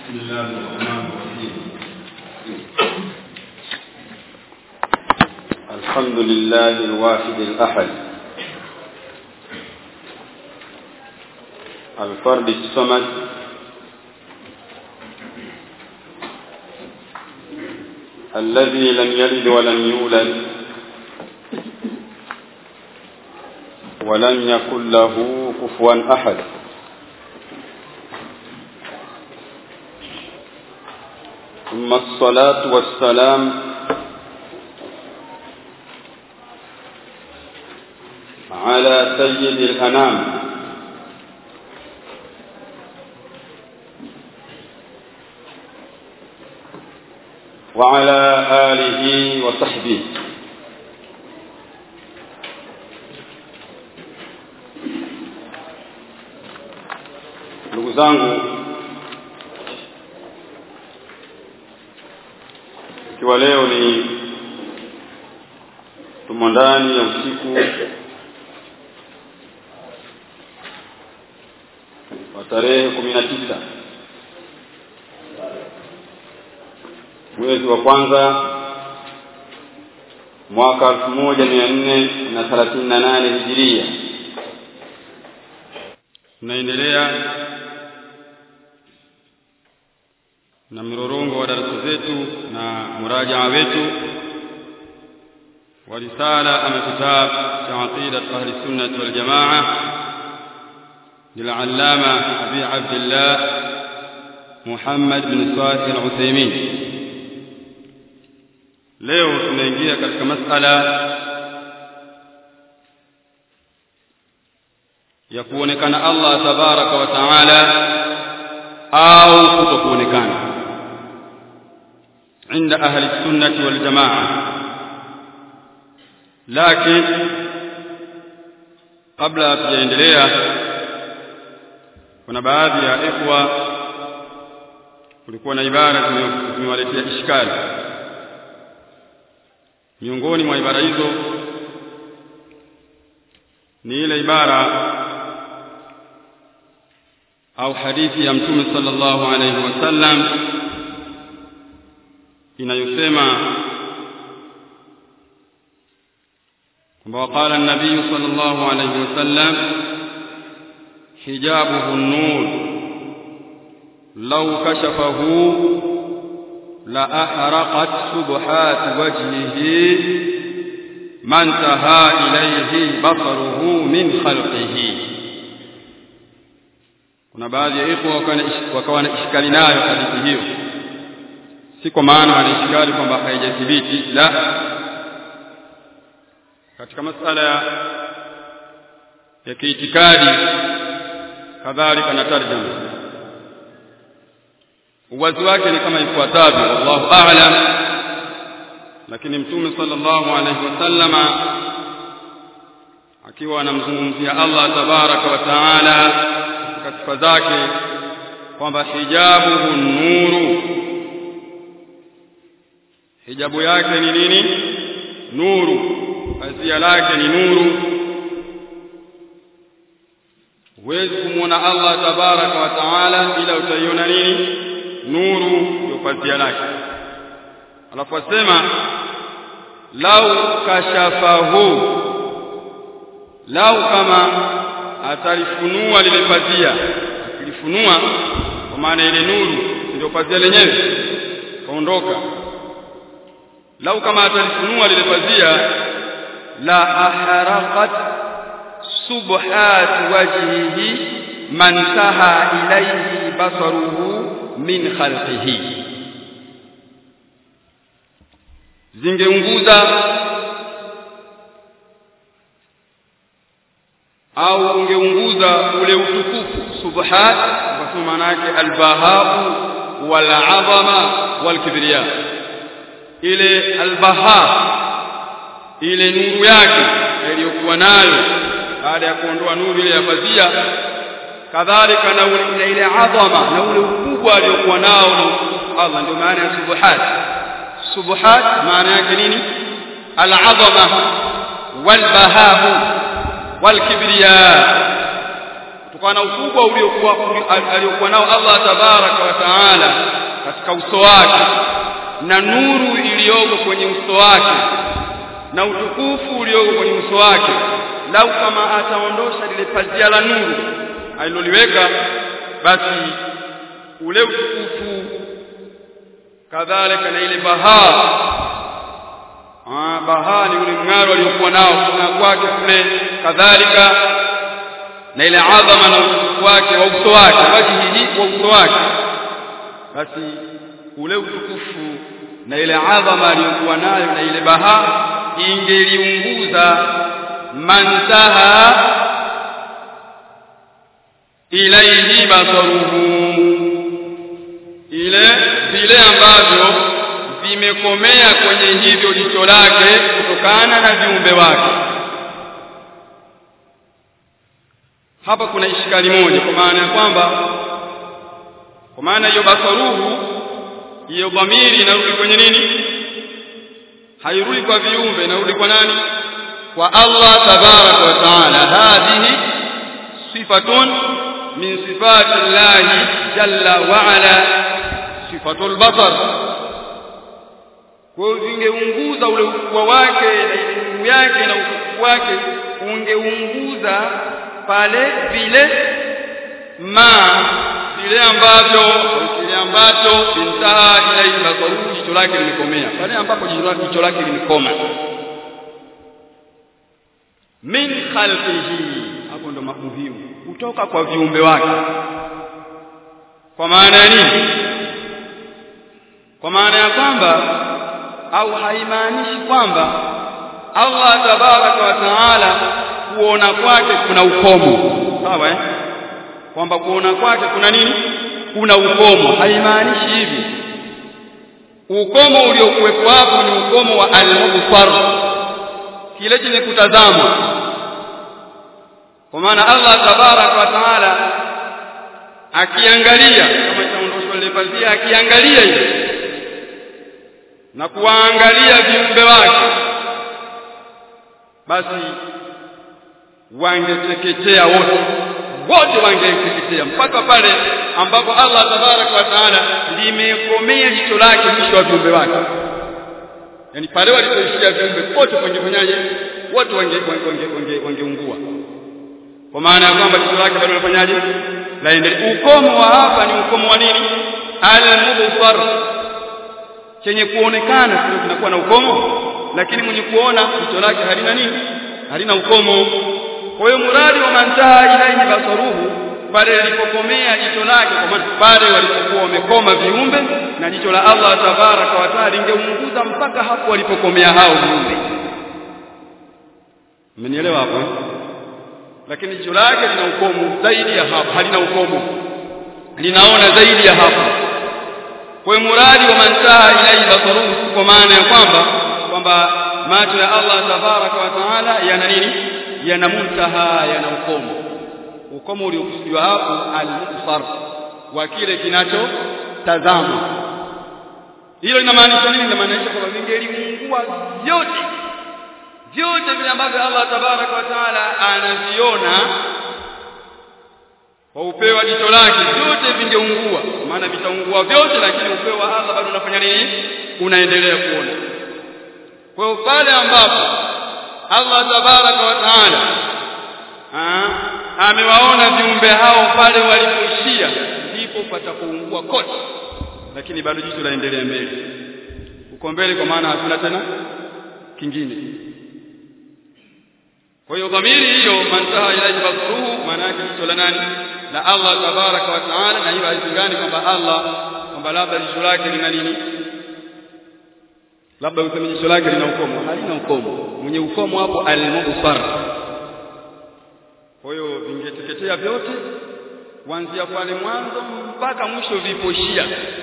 بسم الله الرحمن الرحيم الحمد لله الواحد الأحد الفرد الصمد الذي لم يلد ولم يولد ولم يكن له كفوا أحد ثم الصلاة والسلام على سيد الأنام وعلى آله وصحبه ndugu zangu ikiwa leo ni tumo ndani ya usiku wa tarehe kumi na tisa mwezi wa kwanza mwaka elfu moja mia nne na thelathini na nane hijiria tunaendelea na mrorongo wa darasa zetu na murajaa wetu wa risala ama kitab cha aqidat ahli sunnah wal jamaa للعلامة أبي عبد الله محمد بن صالح العثيمين leo tunaingia katika masala ya kuonekana Allah tabaraka wa taala au kutokuonekana عند أهل السنة والجماعة لكن قبل أن tujaendelea kuna baadhi ya ikhwa kulikuwa na ibara tumewaletea ishkali miongoni mwa ibara hizo ni ile ibara au hadithi ya mtume sallallahu alayhi wasallam inayosema kwamba waqala an-nabiy sallallahu alayhi wasallam hijabuhu an-nur law kashafahu la ahraqat subhat wajhihi man taha ilayhi basaruhu min khalqihi kuna baadhi ya ikhwa wakawa na ishkali nayo hadithi hiyo si kwa maana wanaishkali kwamba haijathibiti la katika masala ya kiitikadi kadhalika na tarjuma uwazi wake ni kama ifuatavyo wallahu a'lam lakini mtume sallallahu alayhi wasallama akiwa anamzungumzia Allah tabaraka wa taala katika sifa zake kwamba hijabuhu nuru hijabu yake ni nini nuru pazia lake ni nuru huwezi kumwona Allah tabaraka wa taala ila utaiona nini nuru ndio pazia lake alafu asema lau kashafahu lau kama atalifunua lile pazia akilifunua kwa maana ile nuru ndio pazia lenyewe kaondoka lau kama atalifunua lile pazia la aharaqat subhat wajhihi man taha ilayhi basaruhu min khalqihi zingeunguza au ungeunguza ule utukufu subhat kwa maana yake albahau wal azama wal kibriya ile albaha ile nuru yake iliyokuwa nayo baada ya kuondoa nuru ile ya pazia kadhalika na ule ile adhama na ule ukubwa aliyokuwa nao na Allah ndio maana ya subuhat subuhat maana yake nini al-azama wal bahahu wal kibriya kutokana na ukubwa uliokuwa aliokuwa nao Allah tabaraka wa taala katika uso wake na nuru iliyoko kwenye uso wake na utukufu ulioko kwenye uso wake lau kama ataondosha lile pazia la nuru aliloliweka basi ule utukufu kadhalika na ile bahaa ah bahaa ni ule mng'aro aliokuwa nao kuna kwake kule kadhalika na ile adhama na utukufu wake wa uso wake wajihi wa uso wake basi ule utukufu na ile adhama aliyokuwa nayo na ile bahaa ingeliunguza mantaha ilaihi basaruhu ile vile ambavyo vimekomea kwenye hivyo jicho lake kutokana na viumbe wake hapa kuna ishikali moja kwa maana ya kwamba kwa maana hiyo basaruhu hiyo dhamiri inarudi kwenye nini hairudi kwa viumbe inarudi kwa nani kwa Allah tabaraka wa taala hadhihi sifatun min sifati Allah jalla wa ala sifatul basar kwa vingeunguza ule ukubwa wake na elimu yake na ukubwa wake ungeunguza pale vile ma vile ambavyo kile ambacho intaha ila basaruhu jicho lake limekomea pale ambapo jicho lake limekoma min khalqihi hapo ndo muhimu kutoka kwa viumbe wake kwa maana ya nini kwa maana ya kwamba au haimaanishi kwamba Allah tabaraka wa taala kuona kwake kuna ukomo sawa eh kwamba kuona kwake kuna nini kuna ukomo haimaanishi hivi ukomo uliokuwepo hapo ni ukomo wa al-mubsar kile chenye kutazamwa kwa maana Allah tabarak wa taala akiangalia kama itaondoshwa ile pazia akiangalia hivi na kuwaangalia viumbe wake basi wangeteketea wote wote wangeteketea mpaka pale ambapo Allah tabarak wa taala limekomea jicho lake mwisho wa viumbe wake yani pale walipoishia viumbe wote wangefanyaje wote wange wange wangeungua kwa maana ya kwamba jicho lake bado linafanyaje laendelea ukomo wa hapa ni ukomo wa nini al-mubsar chenye kuonekana sio kinakuwa na ukomo lakini mwenye kuona jicho lake halina nini halina ukomo kwa hiyo muradi wa mantaha ilaihi basaruhu pale lilipokomea jicho lake kwa maana pale walipokuwa wamekoma viumbe na jicho la Allah tabaraka wa taala lingeunguza mpaka hapo walipokomea hao viumbe mmenielewa hapo lakini jicho lake lina ukomo zaidi ya hapo halina ukomo linaona zaidi ya hapo kwa hiyo muradi wa mantaha ilaihi basaruhu kwa maana ya kwamba kwamba macho ya Allah tabaraka wa taala yana nini yana muntaha yana ukomo ukomo uliokusudiwa hapo al-mubsar wa kile kinachotazama hilo linamaanisha nini linamaanisha kwamba vingeliungua vyote vyote vile ambavyo Allah tabaraka wa taala anaviona kwa upeo wa jicho lake vyote vingeungua maana vitaungua vyote lakini upeo wa Allah bado unafanya nini unaendelea kuona kwa hiyo pale ambapo Allah tabaraka wa taala amewaona viumbe hao pale walipoishia ndipo patapoungua kote lakini bado jicho laendelea mbele uko mbele kwa maana hakuna tena kingine kwa hiyo dhamiri hiyo mantaha ila basruhu maana yake jicho la nani la Allah tabaraka wa taala na hiyo haizingani kwamba Allah kwamba labda jicho lake lina nini labda useme jicho lake lina ukomo halina ukomo mwenye ukomo hapo al-mubsar kwa hiyo vingeteketea vyote kuanzia pale mwanzo mpaka mwisho viposhia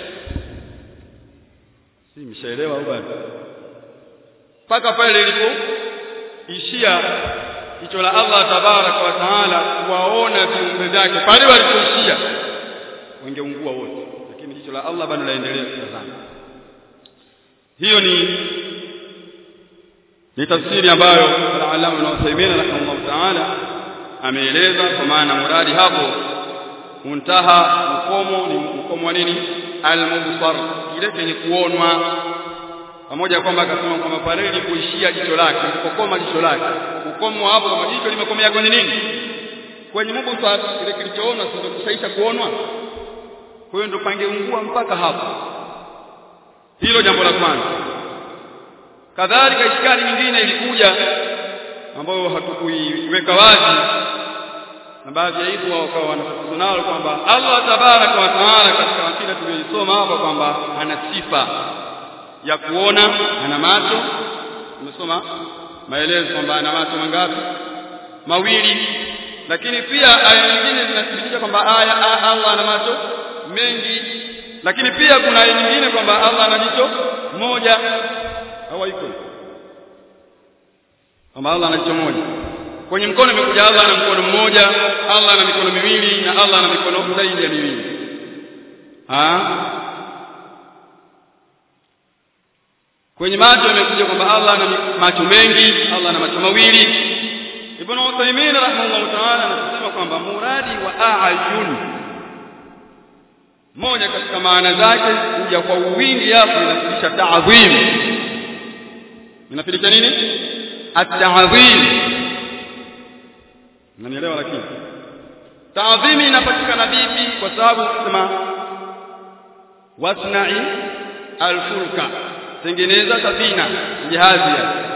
si mshaelewa au bado mpaka pale ilipoishia jicho la Allah tabaraka wa taala kuwaona viumbe vyake pale walipoishia wangeungua wote lakini jicho la Allah bado laendelea kutazama hiyo ni ni tafsiri ambayo al-Allama Ibn Uthaymeen rahimahullah ta'ala ameeleza kwa maana muradi hapo muntaha ukomo ni ukomo wa nini almubsar kile chenye kuonwa pamoja kwamba akasema kwamba pale ilipoishia jicho lake ilipokoma jicho lake ukomo hapo kama jicho limekomea kwenye nini kwenye mubsar kile kilichoona sio kusaisha kuonwa kwa hiyo ndo pangeungua mpaka hapo hilo jambo la kwanza kadhalika ishkali nyingine ilikuja ambayo hatukuiweka wazi na baadhi ya hivyo wakawa wanafukuza nalo kwamba Allah tabaraka wa taala katika akida tuliyosoma hapa kwamba ana sifa ya kuona ana macho tumesoma maelezo kwamba ana macho mangapi mawili lakini pia aya nyingine zinathibitisha kwamba aya Allah ana macho mengi lakini pia kuna aya nyingine kwamba Allah ana jicho moja au haiko kwamba Allah ana jicho moja kwenye mkono imekuja Allah ana mkono mmoja Allah ana mikono miwili na Allah ana mikono zaidi ya miwili ah kwenye macho imekuja kwamba Allah ana macho mengi Allah ana macho mawili Ibn Uthaymeen rahimahullah ta'ala anasema kwamba muradi wa a'yun moja katika maana zake kuja kwa uwingi hapo inafundisha ta'dhim inafundisha nini at-ta'dhim Unanielewa lakini taadhimi inapatikana vipi kwa sababu kusema wasna'i alfulka tengeneza safina jahazi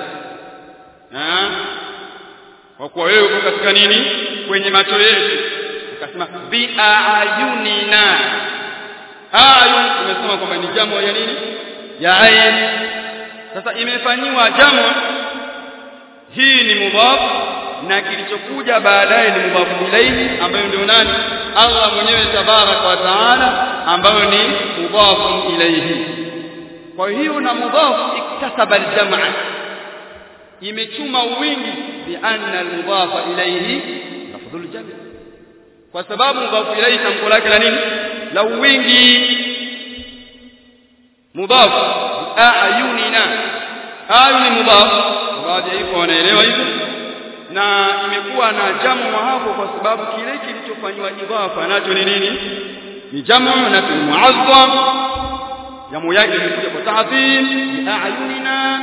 ya kwa kuwa wewe uko katika nini kwenye macho yetu akasema bi ayunina ayun tumesema kwamba ni jamo ya nini ya ayn sasa imefanyiwa jamo hii ni mudhaf na kilichokuja baadaye ni mudhafu ilayhi ambayo ndio nani Allah mwenyewe tabaraka wa taala ambayo ni mudhafu ilayhi kwa hiyo na mudhafu iktasaba aljamaa imechuma wingi bi anna almudhafa ilayhi lafdhul jami kwa sababu mudhafu ilayhi tamko lake la nini la wingi mudhafu ayunina ayuni mudhafu baadhi ya hivyo wanaelewa hivyo na imekuwa na jamu hapo kwa sababu kile kilichofanywa idhafa nacho ni nini ni jamu na ni muazzam jamu yake imekuja kwa ta'dhim bi a'yunina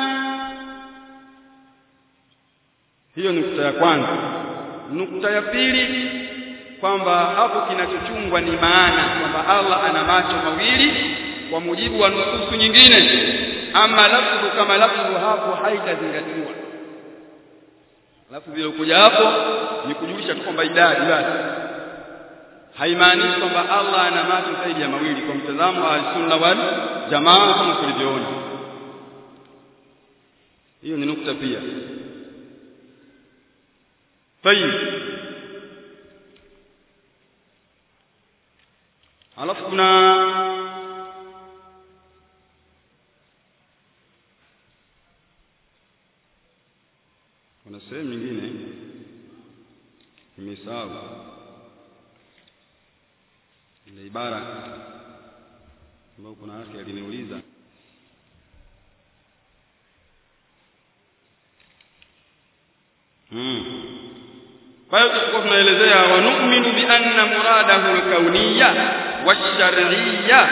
hiyo nukta ya kwanza nukta ya pili kwamba hapo kinachochungwa ni maana kwamba Allah ana macho mawili kwa mujibu wa nususu nyingine ama lafdhu kama lafdhu hapo haitazingatiwa alafu vile kuja hapo ni kujulisha tu kwamba idadi basi haimaanishi kwamba Allah ana macho zaidi ya mawili kwa mtazamo wa sunna wal jamaa kama tulivyoona hiyo ni nukta pia tayib alafu kuna kuna sehemu nyingine nimesahau ile ibara ambayo kuna yake aliniuliza hmm. kwa hiyo tulikuwa tunaelezea wa nu'minu bi anna muradahu al-kauniyya wash-shar'iyya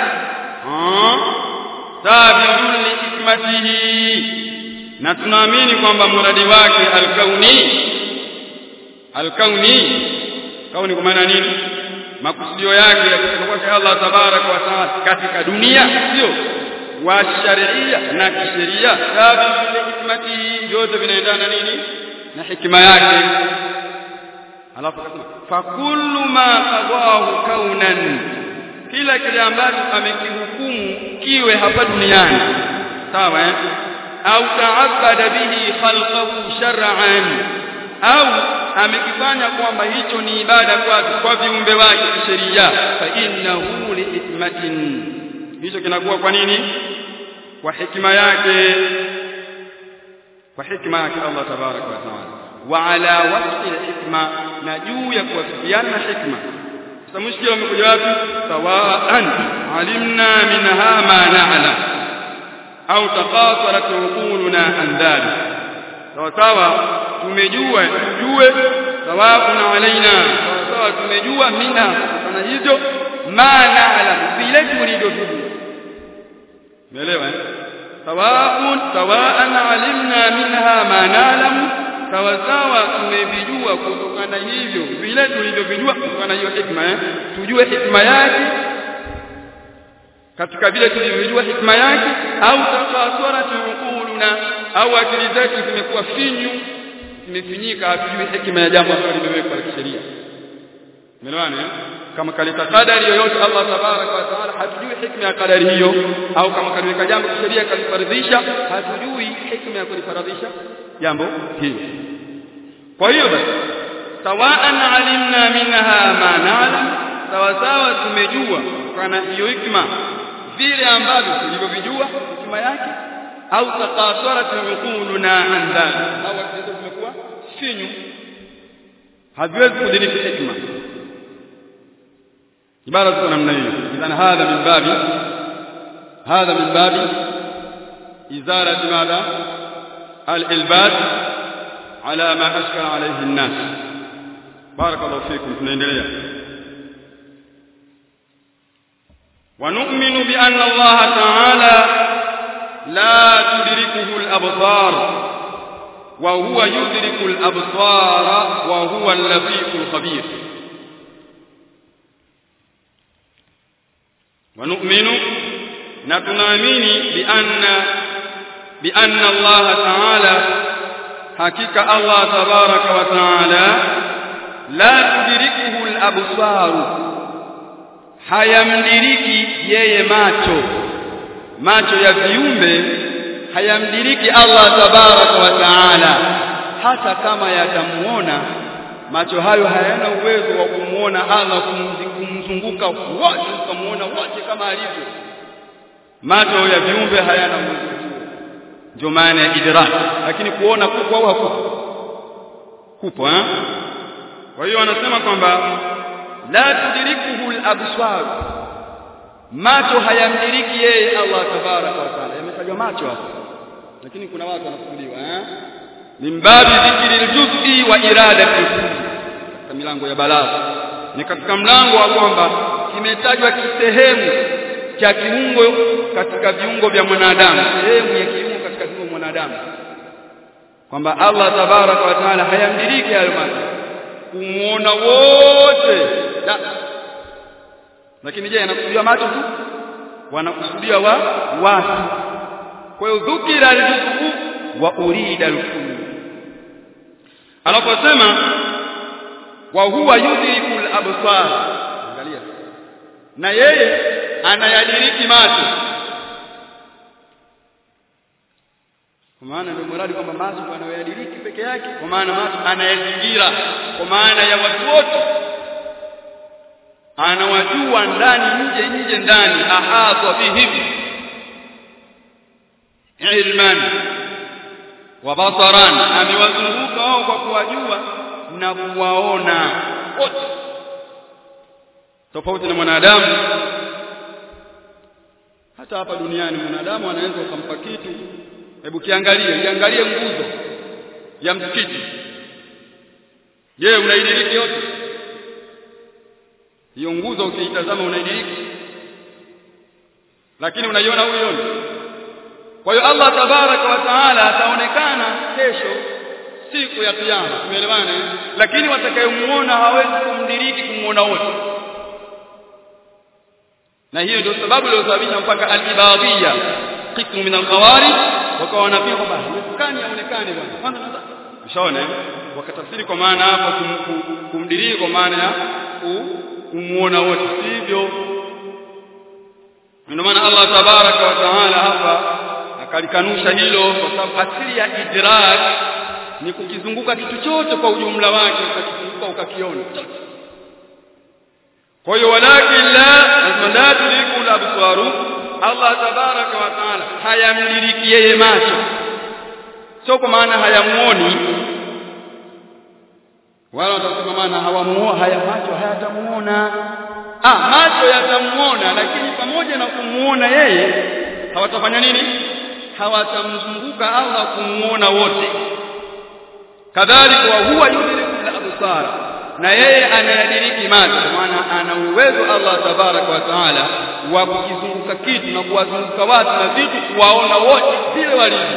tabi'un li hikmatihi na tunaamini kwamba muradi wake alkauni alkauni kauni kwa maana nini makusudio yake ya kutoka kwake Allah tabaraka wa taala katika dunia sio wa sharia na kisheria sababu hikmati yote vinaendana nini na hikima yake alafu akasema fa kullu ma qadahu kaunan kila kile ambacho amekihukumu kiwe hapa duniani sawa eh au taabada bihi khalqahu shar'an au amekifanya kwamba hicho ni ibada kwake kwa viumbe wake kisheria fa innahu liithmatin hicho kinakuwa kwa nini kwa hikima yake kwa hikima yake Allah tabaraka wa taala wa ala wasfi hikma na juu ya kuwafikiana na hikma sasa mushkila umekuja wapi sawaan alimna minha ma na'lam au taqasarat uquluna an dhalik sawa sawa tumejua tujue sawaun alaina sawa tumejua mina kutokana hivyo ma na'lam vile tulivyojua umeelewa eh sawaun sawaan alimna minha ma na'lam sawa sawa tumevijua kutokana hivyo vile tulivyovijua kutokana hiyo hikma eh tujue hikma yake katika vile tulivyojua hikma yake au takasara tuquluna au akili zetu zimekuwa finyu zimefinyika hatujui hikma ya jambo ambalo limewekwa la kisheria umeelewana eh kama kaleta kadari yoyote Allah tabarak wa taala hatujui hikma ya kadari hiyo au kama kaliweka jambo kisheria kalifaradhisha hatujui hikma ya kulifaradhisha jambo hilo kwa hiyo basi sawaan alimna minha ma na'lam sawa sawa tumejua kana hiyo hikma vile ambavyo tulivyovijua hikma yake au taqasara tuquluna an dhalik au akili zimekuwa finyu haziwezi kudiriki hikma ibara ziko namna hiyo idhan hadha min babi hadha min babi izarati madha al-ilbad ala ma ashkala alayhi an-nas barakallahu fikum tunaendelea ونؤمن بأن الله تعالى لا تدركه الأبصار وهو يدرك الأبصار وهو اللطيف الخبير ونؤمن نتنامين بأن بأن الله تعالى حقيقة الله تبارك وتعالى لا تدركه الأبصار hayamdiriki yeye macho macho ya viumbe hayamdiriki Allah tabaraka wa taala hata kama yatamuona macho hayo hayana uwezo wa kumuona Allah kumzunguka wote kumuona wote kama alivyo macho ya viumbe hayana uwezo ndio maana ya idrak lakini kuona kupo au hakupo kupo eh kwa hiyo anasema kwamba la tudrikuhu al-absar macho hayamdiriki yeye Allah tabaraka wa taala yametajwa macho hapo lakini kuna watu wanakusudiwa eh min babi dhikri al-juz'i wa iradati katika milango ya balagha ni katika mlango wa kwamba kimetajwa kisehemu cha kiungo katika viungo vya mwanadamu sehemu ya kiungo katika viungo vya mwanadamu kwamba Allah tabaraka wa taala hayamdiriki hayo macho kumuona wote la lakini je anakusudia macho tu wanakusudia wa watu kwa hiyo dhukira al-juz'u wa urida al-kullu anaposema wa huwa yudriku al-absar angalia na yeye anayadiriki macho kwa maana ndio mradi kwamba macho anayadiriki peke yake kwa maana macho anayazingira kwa maana ya watu wote anawajua ndani nje nje ndani ahata bihim ilman wa basaran amewazunguka wao kwa kuwajua na kuwaona wote tofauti na mwanadamu hata hapa duniani mwanadamu anaweza kumpa kitu hebu kiangalie iangalie nguzo ya msikiti je unaidiriki yote hiyo nguzo ukiitazama unaidiriki lakini unaiona huyo kwa hiyo Allah tabaraka wa taala ataonekana kesho siku ya kiyama tumeelewana lakini watakayemuona hawezi kumdiriki kumuona wote na hiyo ndio sababu iliyosababisha mpaka al-ibadiyya qismu min al-khawarij wakawa wanapiga kwamba haiwezekani aonekane bwana kwanza ushaona wakatafsiri kwa maana hapo kumdiriki kwa maana ya kumuona wote sivyo ndio maana Allah tabaraka wa taala hapa akalikanusha hilo kwa sababu asili ya idrak ni kukizunguka kitu chote kwa ujumla wake ukakizunguka ukakiona kwa hiyo walakin la la tuliku al-absaru Allah tabaraka wa taala hayamdiriki yeye macho sio kwa maana hayamuoni wala watasema maana hawamuona haya macho hayatamuona ah macho yatamuona lakini pamoja na kumuona yeye hawatafanya nini hawatamzunguka Allah kumuona wote kadhalika wa huwa yudriku absara na yeye anayadiriki macho kwa maana ana uwezo Allah tabaraka wa taala wa kukizunguka kitu na kuwazunguka watu na vitu kuwaona wote vile walivyo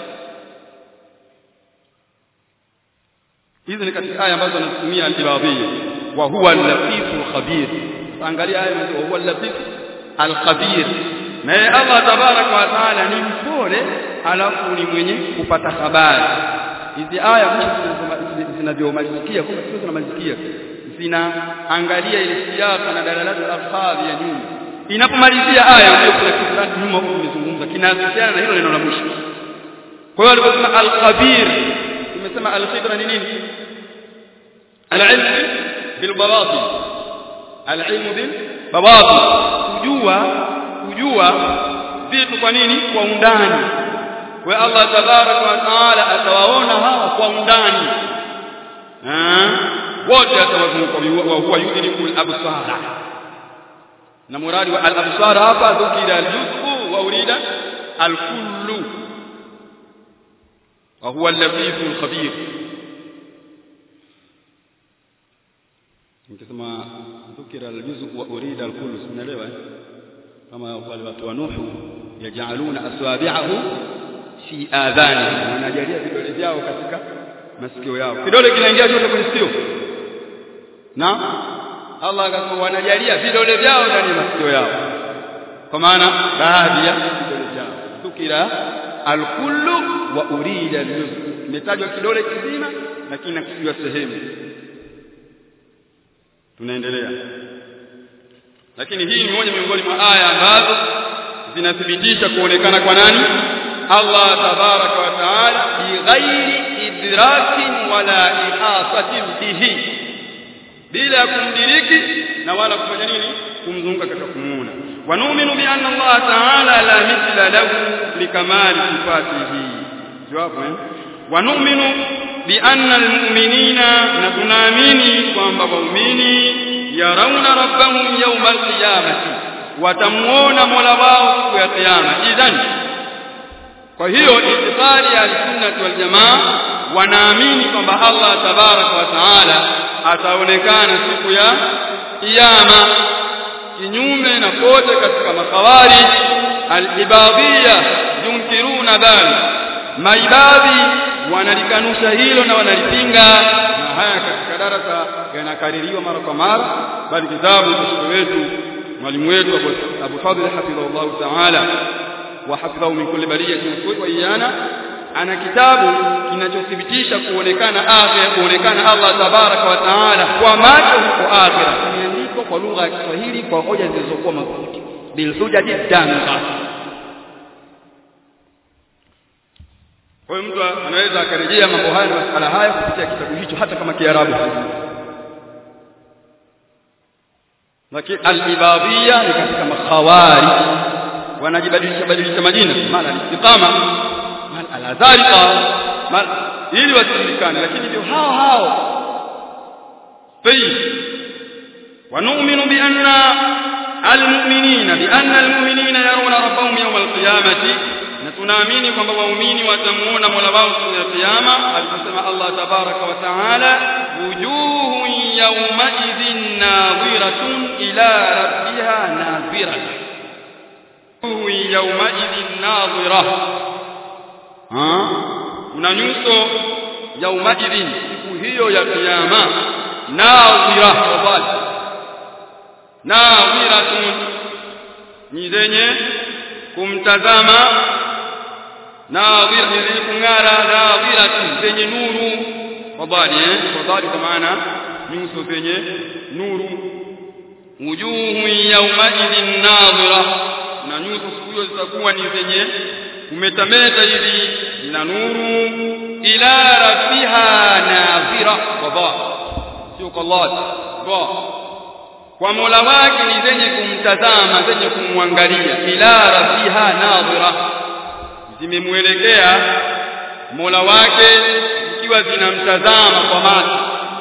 hizi ni katika aya ambazo anatumia al-ibadiyya wa huwa al-latif al-khabir angalia aya hizo wa huwa al-latif al-khabir na yeye Allah tabaraka wa taala ni mpole alafu ni mwenye kupata habari hizi aya zinavyomalizikia kwa sio zinamalizikia zinaangalia ile siasa na dalalatu al-alfadhi ya nyuma inapomalizia aya ndio kuna kitu fulani nyuma huko kimezungumza kinahusiana na hilo neno la mwisho kwa hiyo aliposema al-khabir tumesema al-khibra ni nini al-ilm bil bawatin al-ilm bil bawatin kujua kujua vitu kwa nini kwa undani kwa Allah tabaraka wa taala atawaona hawa kwa undani wote atawazunguka wa huwa yudrikul absara na muradi wa al absara hapa dhukira al juz'u wa urida al kullu wa huwa al latif al khabir nikisema dhukira al juz'u wa urida al kullu sinaelewa kama wale watu wa Nuhu yajaluna aswabi'ahu fi adhani wanajalia vidole vyao katika masikio yao kidole kinaingia chote kwenye sikio na Allah akasema wanajalia vidole vyao ndani ya masikio yao kwa maana baadhi ya vidole vyao tukira alkullu wa urida aljuz imetajwa kidole kizima lakini nakusudiwa sehemu tunaendelea lakini hii ni moja miongoni mwa aya ambazo zinathibitisha kuonekana kwa nani Allah tabaraka wa taala bighairi idrakin wala ihasatin bihi bila ya kumdiriki na wala kufanya nini kumzunguka katika kumuona wa nu'minu bi anna Allah ta'ala la mithla lahu likamali sifatihi jawabu eh wa nu'minu bi anna almu'minina na tunaamini kwamba waumini yarawna rabbahum yawma alqiyamati watamuona mola wao siku ya kiyama idhan kwa hiyo itikadi ya sunnah wal jamaa wanaamini kwamba Allah tabaraka wa taala ataonekana siku ya kiyama kinyume na kote katika makawari al-ibadiyya yunkiruna dhalik maibadhi wanalikanusha hilo na wanalipinga na haya katika darasa yanakaririwa mara kwa mara bali kitabu cha wetu mwalimu wetu Abu Fadhl hafidhahullah ta'ala wa hafidhahu min kulli bariyatin wa iyana ana kitabu kinachothibitisha kuonekana akhira kuonekana Allah tabaraka wa taala kwa macho huko akhira kimeandikwa kwa lugha ya Kiswahili kwa hoja zilizokuwa madhubuti bil hujati danga kwa hiyo mtu anaweza akarejea mambo haya na masala haya kupitia kitabu hicho hata kama Kiarabu lakini al-ibadiyya ni katika makhawari wanajibadilisha badilisha majina maana istiqama maana al-azariqa ili wasijulikane lakini ndio hao hao طيب ونؤمن بأن المؤمنين بأن المؤمنين يرون ربهم يوم القيامة نتنامين kwamba waumini watamuona Mola wao siku ya kiyama aliposema Allah tabaraka wa taala wujuhu yawma idhin nadhiratun ila rabbiha nadhiratun wujuhu yawma idhin nadhira ha kuna nyuso yawma idhin siku hiyo ya kiyama nadhira wabali nadhiratun ni zenye kumtazama nadhira zenye kung'ara nadhiratun zenye nuru wabali eh wabali kwa maana nyuso zenye nuru wujuhu yawma idhin nadhira na nyuso siku hiyo zitakuwa ni zenye kumetameta hivi na nuru ila rabbiha nadhira wabali sio kwa Allah kwa kwa Mola wake ni zenye kumtazama zenye kumwangalia ila rabbiha nadhira zimemuelekea Mola wake zikiwa zinamtazama kwa macho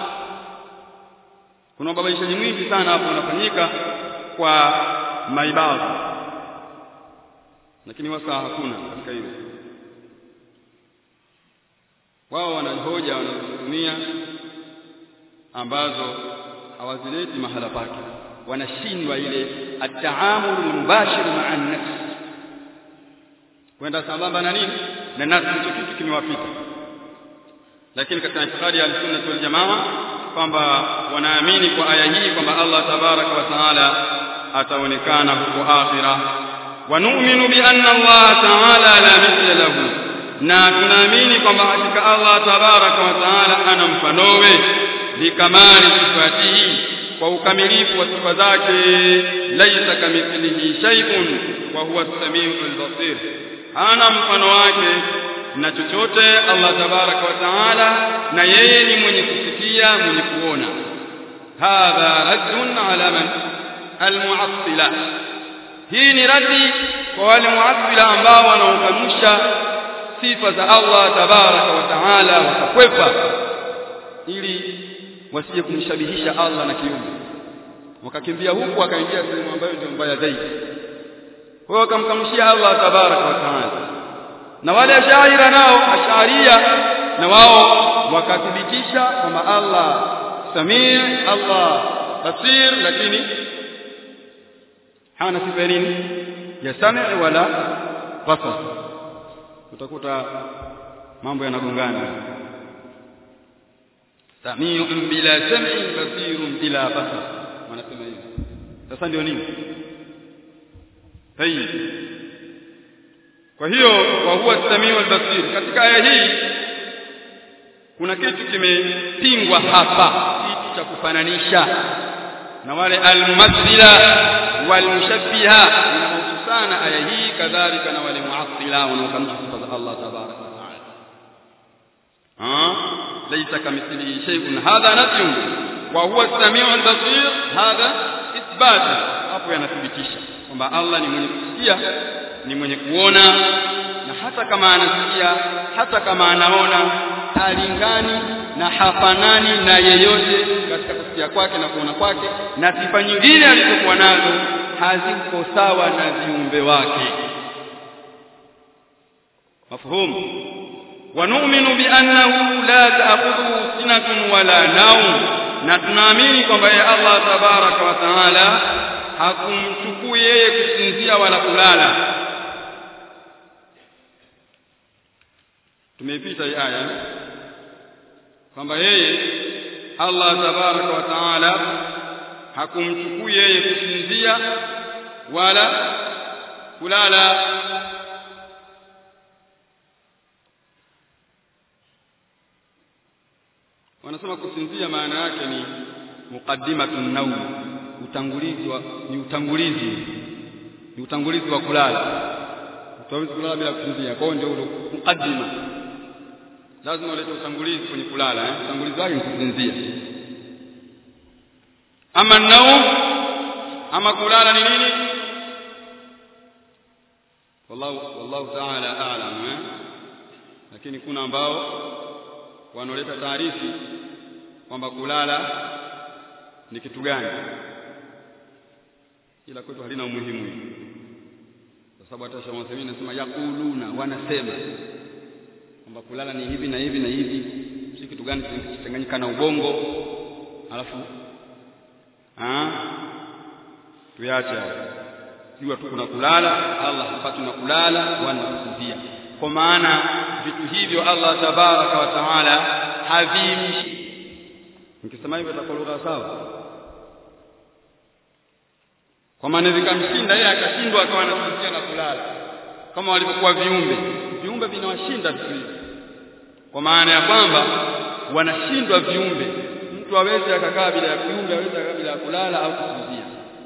kuna ubabaishaji mwingi sana hapo unafanyika kwa maibadhi lakini wasa hakuna katika hilo wao wanahoja wanatumia ambazo hawazileti mahala pake wanashindwa ile at-taamul mubashir ma'a an-nafs kwenda sambamba na nini na nafsi hicho kitu kimewapita lakini katika itikadi ya sunna wal jamaa kwamba wanaamini kwa aya hii kwamba Allah tabaraka wa taala ataonekana huko akhira wa nu'minu bi anna Allah taala la mithla lahu na tunaamini kwamba hakika Allah tabaraka wa taala ana mfanowe likamali sifatihi kwa ukamilifu wa sifa zake laisa kamithlihi shay'un wa huwa as-sami'ul basir ana mfano wake na chochote Allah tabaraka wa taala na yeye ni mwenye kusikia mwenye kuona hadha raddun ala man almu'attila hii ni radi kwa wale mu'attila ambao wanaokanusha sifa za Allah tabaraka wa taala wakakwepa ili wasije kumshabihisha Allah na kiumbe wakakimbia huku wakaingia sehemu ambayo ndio mbaya zaidi kwa hiyo wakamkamshia Allah tabaraka wa taala na wale ashaira nao asharia na wao wakathibitisha kwamba Allah samii Allah basir lakini hana sifa nini ya sami wala basar utakuta mambo yanagongana samiun bila sam'i basirun bila basar wanasema hivi sasa ndio nini tayib kwa hiyo wa huwa samiu albasir katika aya hii kuna kitu kimepingwa hapa kitu cha kufananisha na wale almumathila walmushabbiha inahusu sana aya hii kadhalika na wale muattila wanaokanusha sifa za Allah tabaraka wa taala ah laysa kamithlihi shay'un hadha nafyun wa huwa as-sami'u al-basir hadha ithbat hapo yanathibitisha kwamba Allah ni mwenye kusikia ni mwenye kuona na hata kama anasikia hata kama anaona halingani na hafanani na yeyote katika kusikia kwake na kuona kwake na sifa nyingine alizokuwa nazo haziko sawa na viumbe wake mafhumu ونؤمن بأنه لا تأخذه سنة ولا نوم na tunaamini kwamba yeye Allah tabaraka wa taala hakumchukui yeye kusinzia wala kulala tumeipita hii aya kwamba yeye Allah tabaraka wa taala hakumchukui yeye kusinzia wala kulala wanasema kusinzia maana yake ni muqaddimatun naum utangulizi wa ni utangulizi ni utangulizi wa kulala utaweza kulala bila kusinzia kwa hiyo ndio ule muqaddima lazima ulete utangulizi kwenye kulala eh utangulizi wake ni kusinzia ama naum ama kulala ni nini wallahu wallahu ta'ala a'lam eh lakini kuna ambao wanaoleta taarifi kwamba kulala ni kitu gani ila kwetu halina umuhimu hili kwa sababu hata Sheikh Muhammad anasema yakuluna wanasema kwamba kulala ni hivi na hivi na hivi si kitu gani kichanganyika na ubongo alafu ah tuyache jua tu kuna kulala Allah hapati na kulala wala kusinzia kwa maana vitu hivyo Allah tabaraka wa taala havimshi nikisema hivyo itakuwa lugha sawa kwa maana vikamshinda yeye akashindwa akawa anasinzia na kulala kama walivyokuwa viumbe viumbe vinawashinda vitu hivi kwa maana ya kwamba wanashindwa viumbe mtu aweze akakaa bila ya kiumbe aweze akakaa bila ya kulala au kusinzia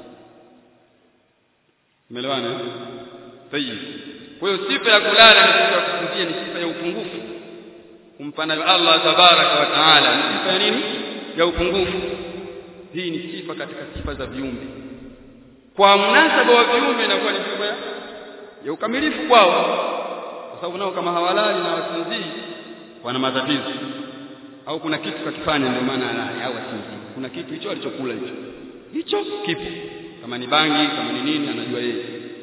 umeelewana tayib kwa hiyo sifa ya kulala ni sifa ya kusinzia ni sifa ya upungufu kumpa nayo Allah tabaraka wa taala ni sifa ya nini ya upungufu hii ni sifa katika sifa za viumbe kwa mnasaba wa viumbe inakuwa ni sifa ya ukamilifu kwao kwa sababu nao kama hawalali na wasinzii wana matatizo au kuna kitu kakifanya ndio maana alali au asinzii kuna kitu hicho alichokula hicho hicho kipo kama ni bangi kama ni nini anajua yeye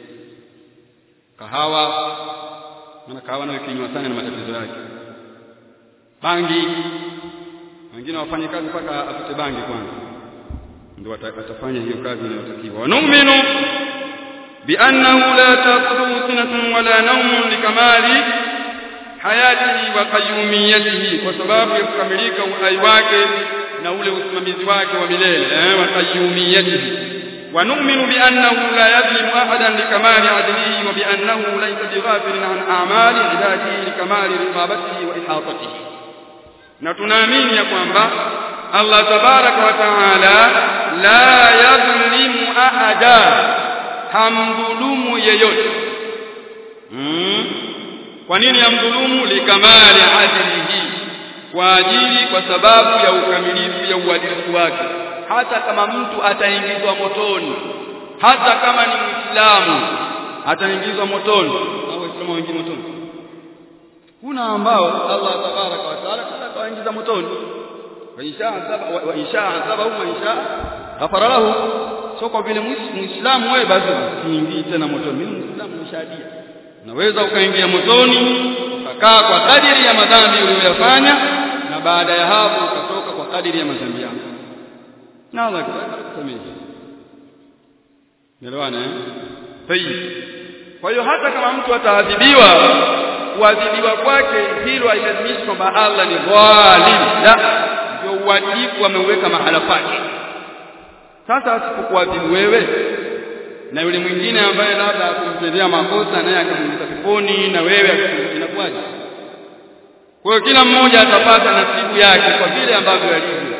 kahawa maana kahawa nayo kinywa sana na matatizo yake bangi wengine wafanye kazi mpaka apate bangi kwanza ndio atafanya hiyo kazi inayotakiwa wanu'minu بأنه لا تأخذه سنة ولا نوم لكمال حياته وقيوميته وسبب يكملك uhai wake na ule usimamizi wake wa milele eh wa qayyumiyatihi ونؤمن بأنه لا يظلم أحدا لكمال عدله وبأنه ليس بغافل عن أعمال عباده لكمال رقابته وإحاطته نتنامين يا kwamba Allah tabaraka wa taala la yadhlimu ahada hamdhulumu yeyote hmm. kwa nini hamdhulumu likamali adlihi kwa ajili kwa sababu ya ukamilifu ya uadilifu wake hata kama mtu ataingizwa motoni hata kama ni muislamu ataingizwa motoni au waislamu wengine motoni kuna ambao Allah tabaraka wa taala atawaingiza motoni wa insha azaba wa insha azaba wa insha ghafara lahu sio kwa vile muislamu wewe basi usiingii tena motoni mimi muislamu nishadia unaweza ukaingia motoni ukakaa kwa kadiri ya madhambi uliyoyafanya na baada ya hapo ukatoka kwa kadiri ya madhambi yako na Allah kusamehe Nelewana eh? Tayyib. Kwa hiyo hata kama mtu ataadhibiwa kuadhibiwa kwake hilo hailazimishi kwamba Allah ni dhalim. La, ndio uadilifu ameuweka mahala pake. Sasa asipokuadhibu wewe na yule mwingine ambaye labda akumtendea makosa naye akamuingiza peponi na wewe inakuwaje? Kwa hiyo kila mmoja atapata nasibu yake kwa vile ambavyo alivyo.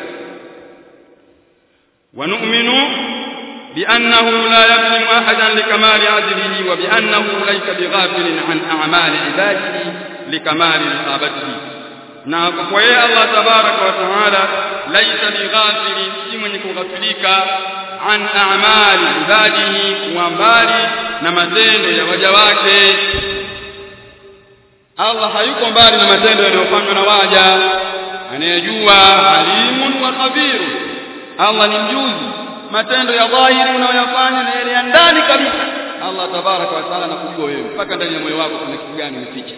ونؤمن بأنه لا يظلم أحدا لكمال عدله وبأنه ليس بغافل عن أعمال عباده لكمال رقابته na kwa yeye Allah tabaraka wa taala laisa bighafili si mwenye kughafilika an a'mali ibadihi wa mbali na matendo ya waja wake Allah hayuko mbali na matendo yanayofanywa na waja anayejua alimun wa khabirun Allah ni mjuzi matendo ya dhahiri unayoyafanya na yale ya ndani kabisa Allah tabaraka wa taala anakujua wewe mpaka ndani ya moyo wako kuna kitu gani umeficha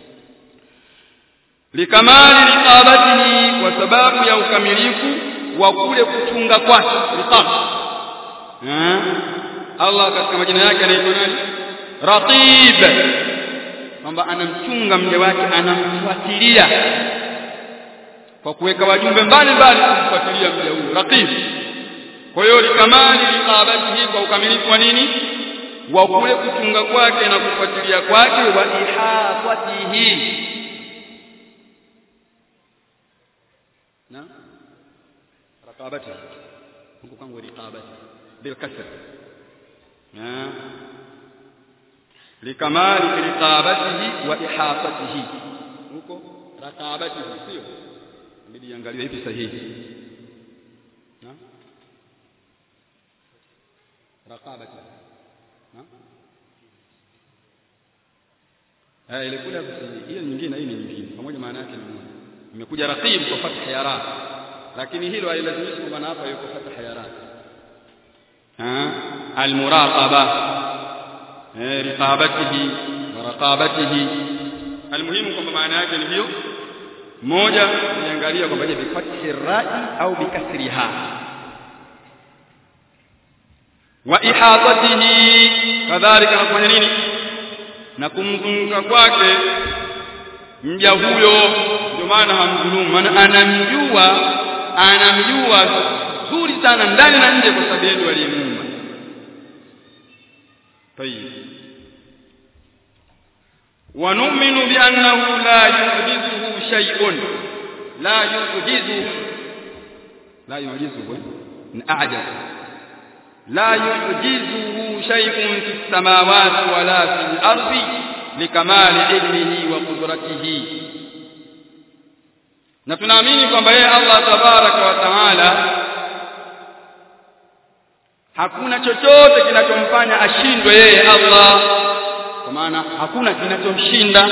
likamali riqabatihi kwa sababu ya ukamilifu wa kule kuchunga kwake riqab Allah katika majina yake anaitwa nani raqib kwamba anamchunga mja wake anamfuatilia kwa kuweka wajumbe mbalimbali kumfuatilia mja huyo raqib kwa hiyo likamali liqabatihi kwa ukamilifu wa nini wa kule kuchunga kwake na kufuatilia kwake wa ihafatihi na raqabatihi huko kwangu liqabatihi bil kasr na likamali liqabatihi wa ihafatihi huko raqabatihi sio inabidi iangaliwe hivi sahihi na raqabati na eh ile kule hiyo nyingine hii ni nyingine pamoja maana yake ni moja imekuja raqib kwa fatha ya ra lakini hilo hailazimishi kwamba hapa yuko fatha ya ra ha almuraqaba eh riqabatihi wa raqabatihi almuhimu kwamba maana yake ni hiyo moja niangalia kwamba je bifathi rai au bikasriha wa ihatatihi kadhalika anafanya nini na kumzunguka kwake mja huyo ndio maana hamdhulumu maana anamjua anamjua zuri sana ndani na nje kwa sababu yeye aliyemuumba tayib ونؤمن بأنه لا يعجزه شيء لا يعجزه لا يعجزه أعجز لا يعجزه شيء في السماوات ولا في الأرض لكمال علمه وقدرته na tunaamini kwamba yeye Allah tabaraka wa taala hakuna chochote kinachomfanya ashindwe yeye Allah kwa maana hakuna kinachomshinda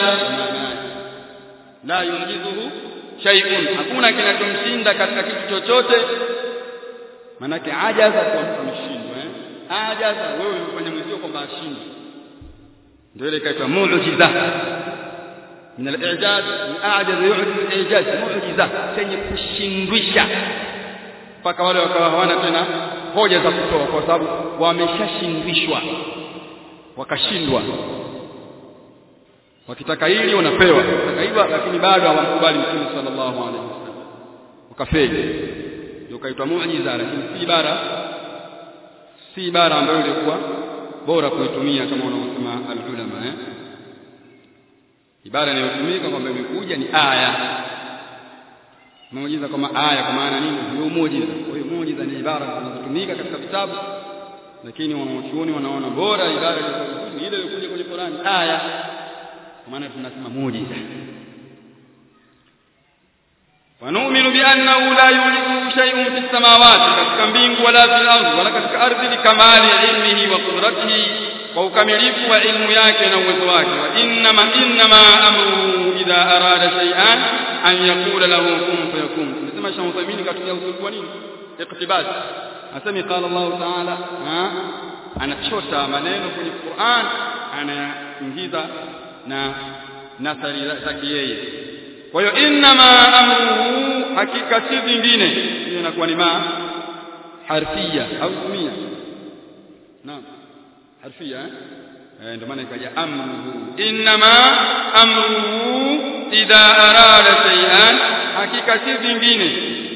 la yujizuhu shay'un hakuna kinachomshinda katika kitu chochote manake ajaza kwa mtu mshindwa eh ajaza wewe umefanya mwenzio kwamba ashindwe ndio ile kaitwa muujiza min al-i'jaz a'jaz yu'jiz i'jaz mu'jiza chenye kushindwisha mpaka wale wakawa hawana tena hoja za kutoa kwa sababu wameshashindwishwa wakashindwa wakitaka hili wanapewa wakitaka hivyo lakini bado hawamkubali mtume sallallahu alaihi wasallam wakafeli ndio kaitwa muujiza lakini si ibara si ibara ambayo ilikuwa bora kuitumia kama wanavyosema al-ulama eh ibara inayotumika kwamba imekuja ni aya muujiza kama aya kwa maana nini ndio muujiza kwa hiyo muujiza ni ibara zinazotumika katika vitabu lakini wanaochuoni wanaona bora ibara ni ile iliyokuja kwenye Qur'ani aya kwa maana tunasema muujiza ونؤمن بأنه لا يوجد شيء في السماوات katika mbingu wala fil ardh wala katika ardhi likamali ilmihi wa qudratihi kwa ukamilifu wa ilmu yake na uwezo wake wa innama innama amruhu idha arada shay'an an yaqula lahu kun fayakun tunasema Sheikh Uthaymeen katumia usulubu wa nini iqtibas asemi qala Allah ta'ala anachota maneno kwenye Qur'an anaingiza na nasari zake yeye kwa hiyo innama amruhu hakika si vingine hiyo inakuwa ni ma harfia au ismia naam harfia eh ndio maana ikaja amruhu innama amruhu idha arada shay'an hakika si vingine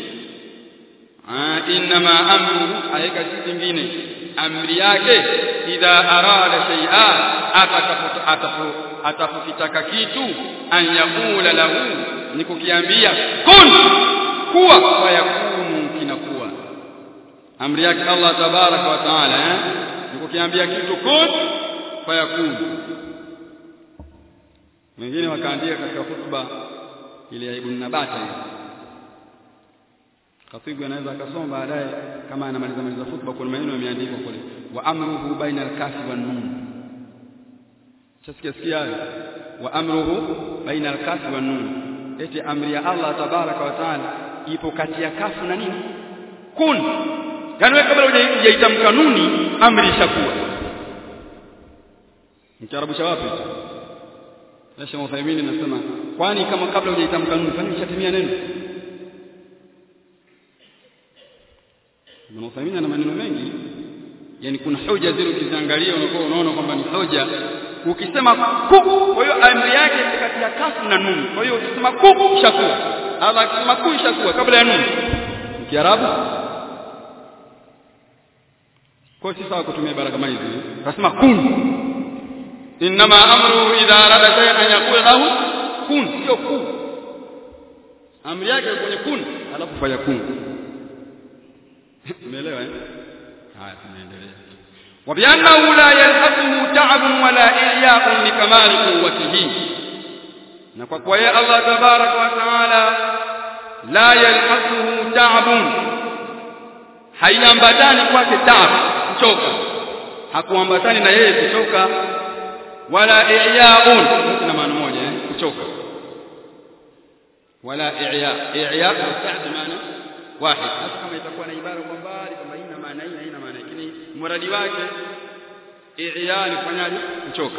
ah innama amruhu hakika si vingine amri yake idha arada shay'a atakapo atapokitaka kitu an yakula lahu ni kukiambia kun kuwa fayakunu kinakuwa amri yake Allah tabaraka wa taala eh? ni kukiambia kitu kun fayakunu wengine wakaandika katika hutuba ile ya Ibn Nabata ile Khatibu anaweza akasoma baadaye kama anamaliza maliza hutuba kuna maneno yameandikwa kule wa amruhu baina al-kafi wan nun chasikia sikia hayo wa amruhu baina al-kafi wan nun eti amri ya Allah tabaraka wa taala ipo kati ya kafu na nini kun yani wewe kabla hujaitamka nuni amri ishakuwa mkiarabusha wapi Nasha Uthaymeen anasema kwani kama kabla hujaitamka nuni kwani ishatimia neno Ibn Uthaymeen ana maneno mengi yani kuna hoja zile ukiziangalia unakuwa unaona kwamba ni hoja ukisema ku kwa hiyo amri yake kati ya kafu na nun kwa hiyo ukisema ku ishakuwa Allah akisema ku ishakuwa kabla ya nun kiarabu kwa si sawa kutumia ibara kama hizi nasema kun inma amru idha arada shay'an an yaqula lahu kun sio ku amri yake kwenye kun alafu fanya kun umeelewa eh haya tunaendelea وبأنه لا يلحقه تعب ولا إعياء لكمال قوته na kwa kuwa yeye Allah tabaraka wa taala la yalhaquhu ta'bun haiambatani kwake taab kuchoka hakuambatani na yeye kuchoka wala i'ya'un na maana moja eh kuchoka wala i'ya i'ya ta'd maana wahid hata kama itakuwa na ibara kwa mbali kwamba ina maana hii na ina maana lakini muradi wake i'ya ni kufanyaje kuchoka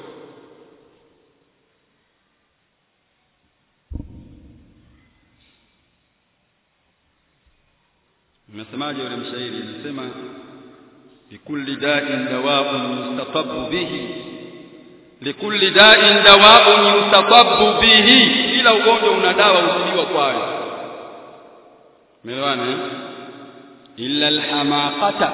Mnasemaje yule mshairi anasema likulli da'in dawa'un yustatabu bihi likulli da'in dawa'un yustatabu bihi kila ugonjwa una dawa utibiwa kwayo Umeelewana eh illa alhamaqata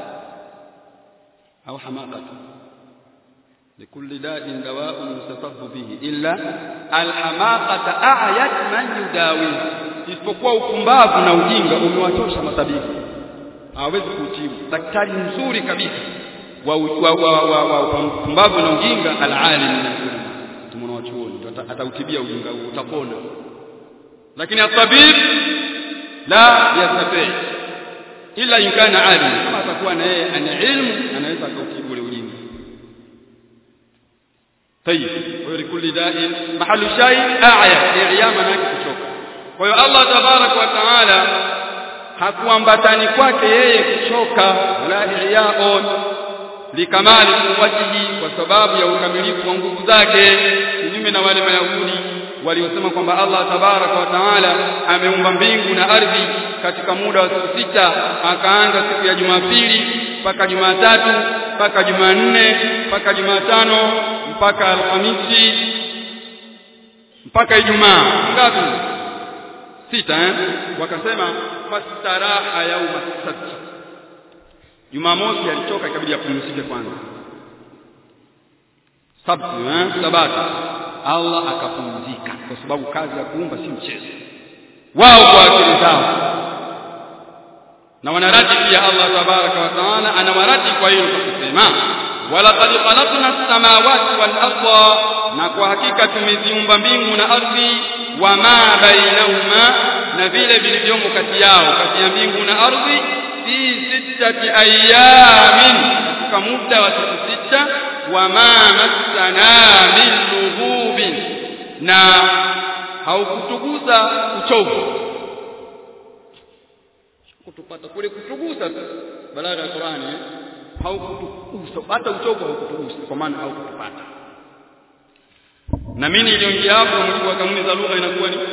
au hamaqata likulli da'in dawa'un yustatabu bihi illa alhamaqata a'yat man yudawi isipokuwa upumbavu na ujinga umewatosha matabibu hawezi kutibu daktari mzuri kabisa wa wa wa, wa, wa upumbavu na ujinga alalim tumeona wachuoni atautibia ujinga huo utapona lakini atabib la yastati ila in kana alim kama atakuwa na yeye ana ilmu anaweza akautibu ule ujinga طيب ولكل داء محل شيء اعيا اعيا manake kuchoka kwa hiyo Allah tabarak wa taala hakuambatani kwake yeye kuchoka wala iyaon likamali kuwatihi kwa sababu ya ukamilifu wa nguvu zake kinyume kinyume na wale mayahudi waliosema kwamba Allah tabaraka wa taala ameumba mbingu na ardhi katika muda wa siku sita akaanza siku ya Jumapili mpaka Jumatatu mpaka Jumanne mpaka Jumatano mpaka Alhamisi mpaka Ijumaa ngapi sita eh wakasema fastaraha yauma sabt Jumamosi alichoka ikabidi apumzike kwanza sabt eh sabata Allah akapumzika kwa sababu kazi ya kuumba si mchezo wao kwa akili zao na wanaradi pia Allah tabaraka wa taala anawaradi kwa hilo kwa kusema walaqad khalaqna as-samawati wal arda na kwa hakika tumeziumba mbingu na ardhi wama bainahuma na vile vilivyomo kati yao kati ya mbingu na ardhi fi sittati ayamin katika muda wa siku sita wama massana min lughubin na haukutugusa uchovu kutupata kule kutugusa balagha ya Qur'ani haukutugusa hata uchovu haukutugusa kwa maana haukutupata na mimi niliongea hapo mtu kanuni za lugha inakuwa ni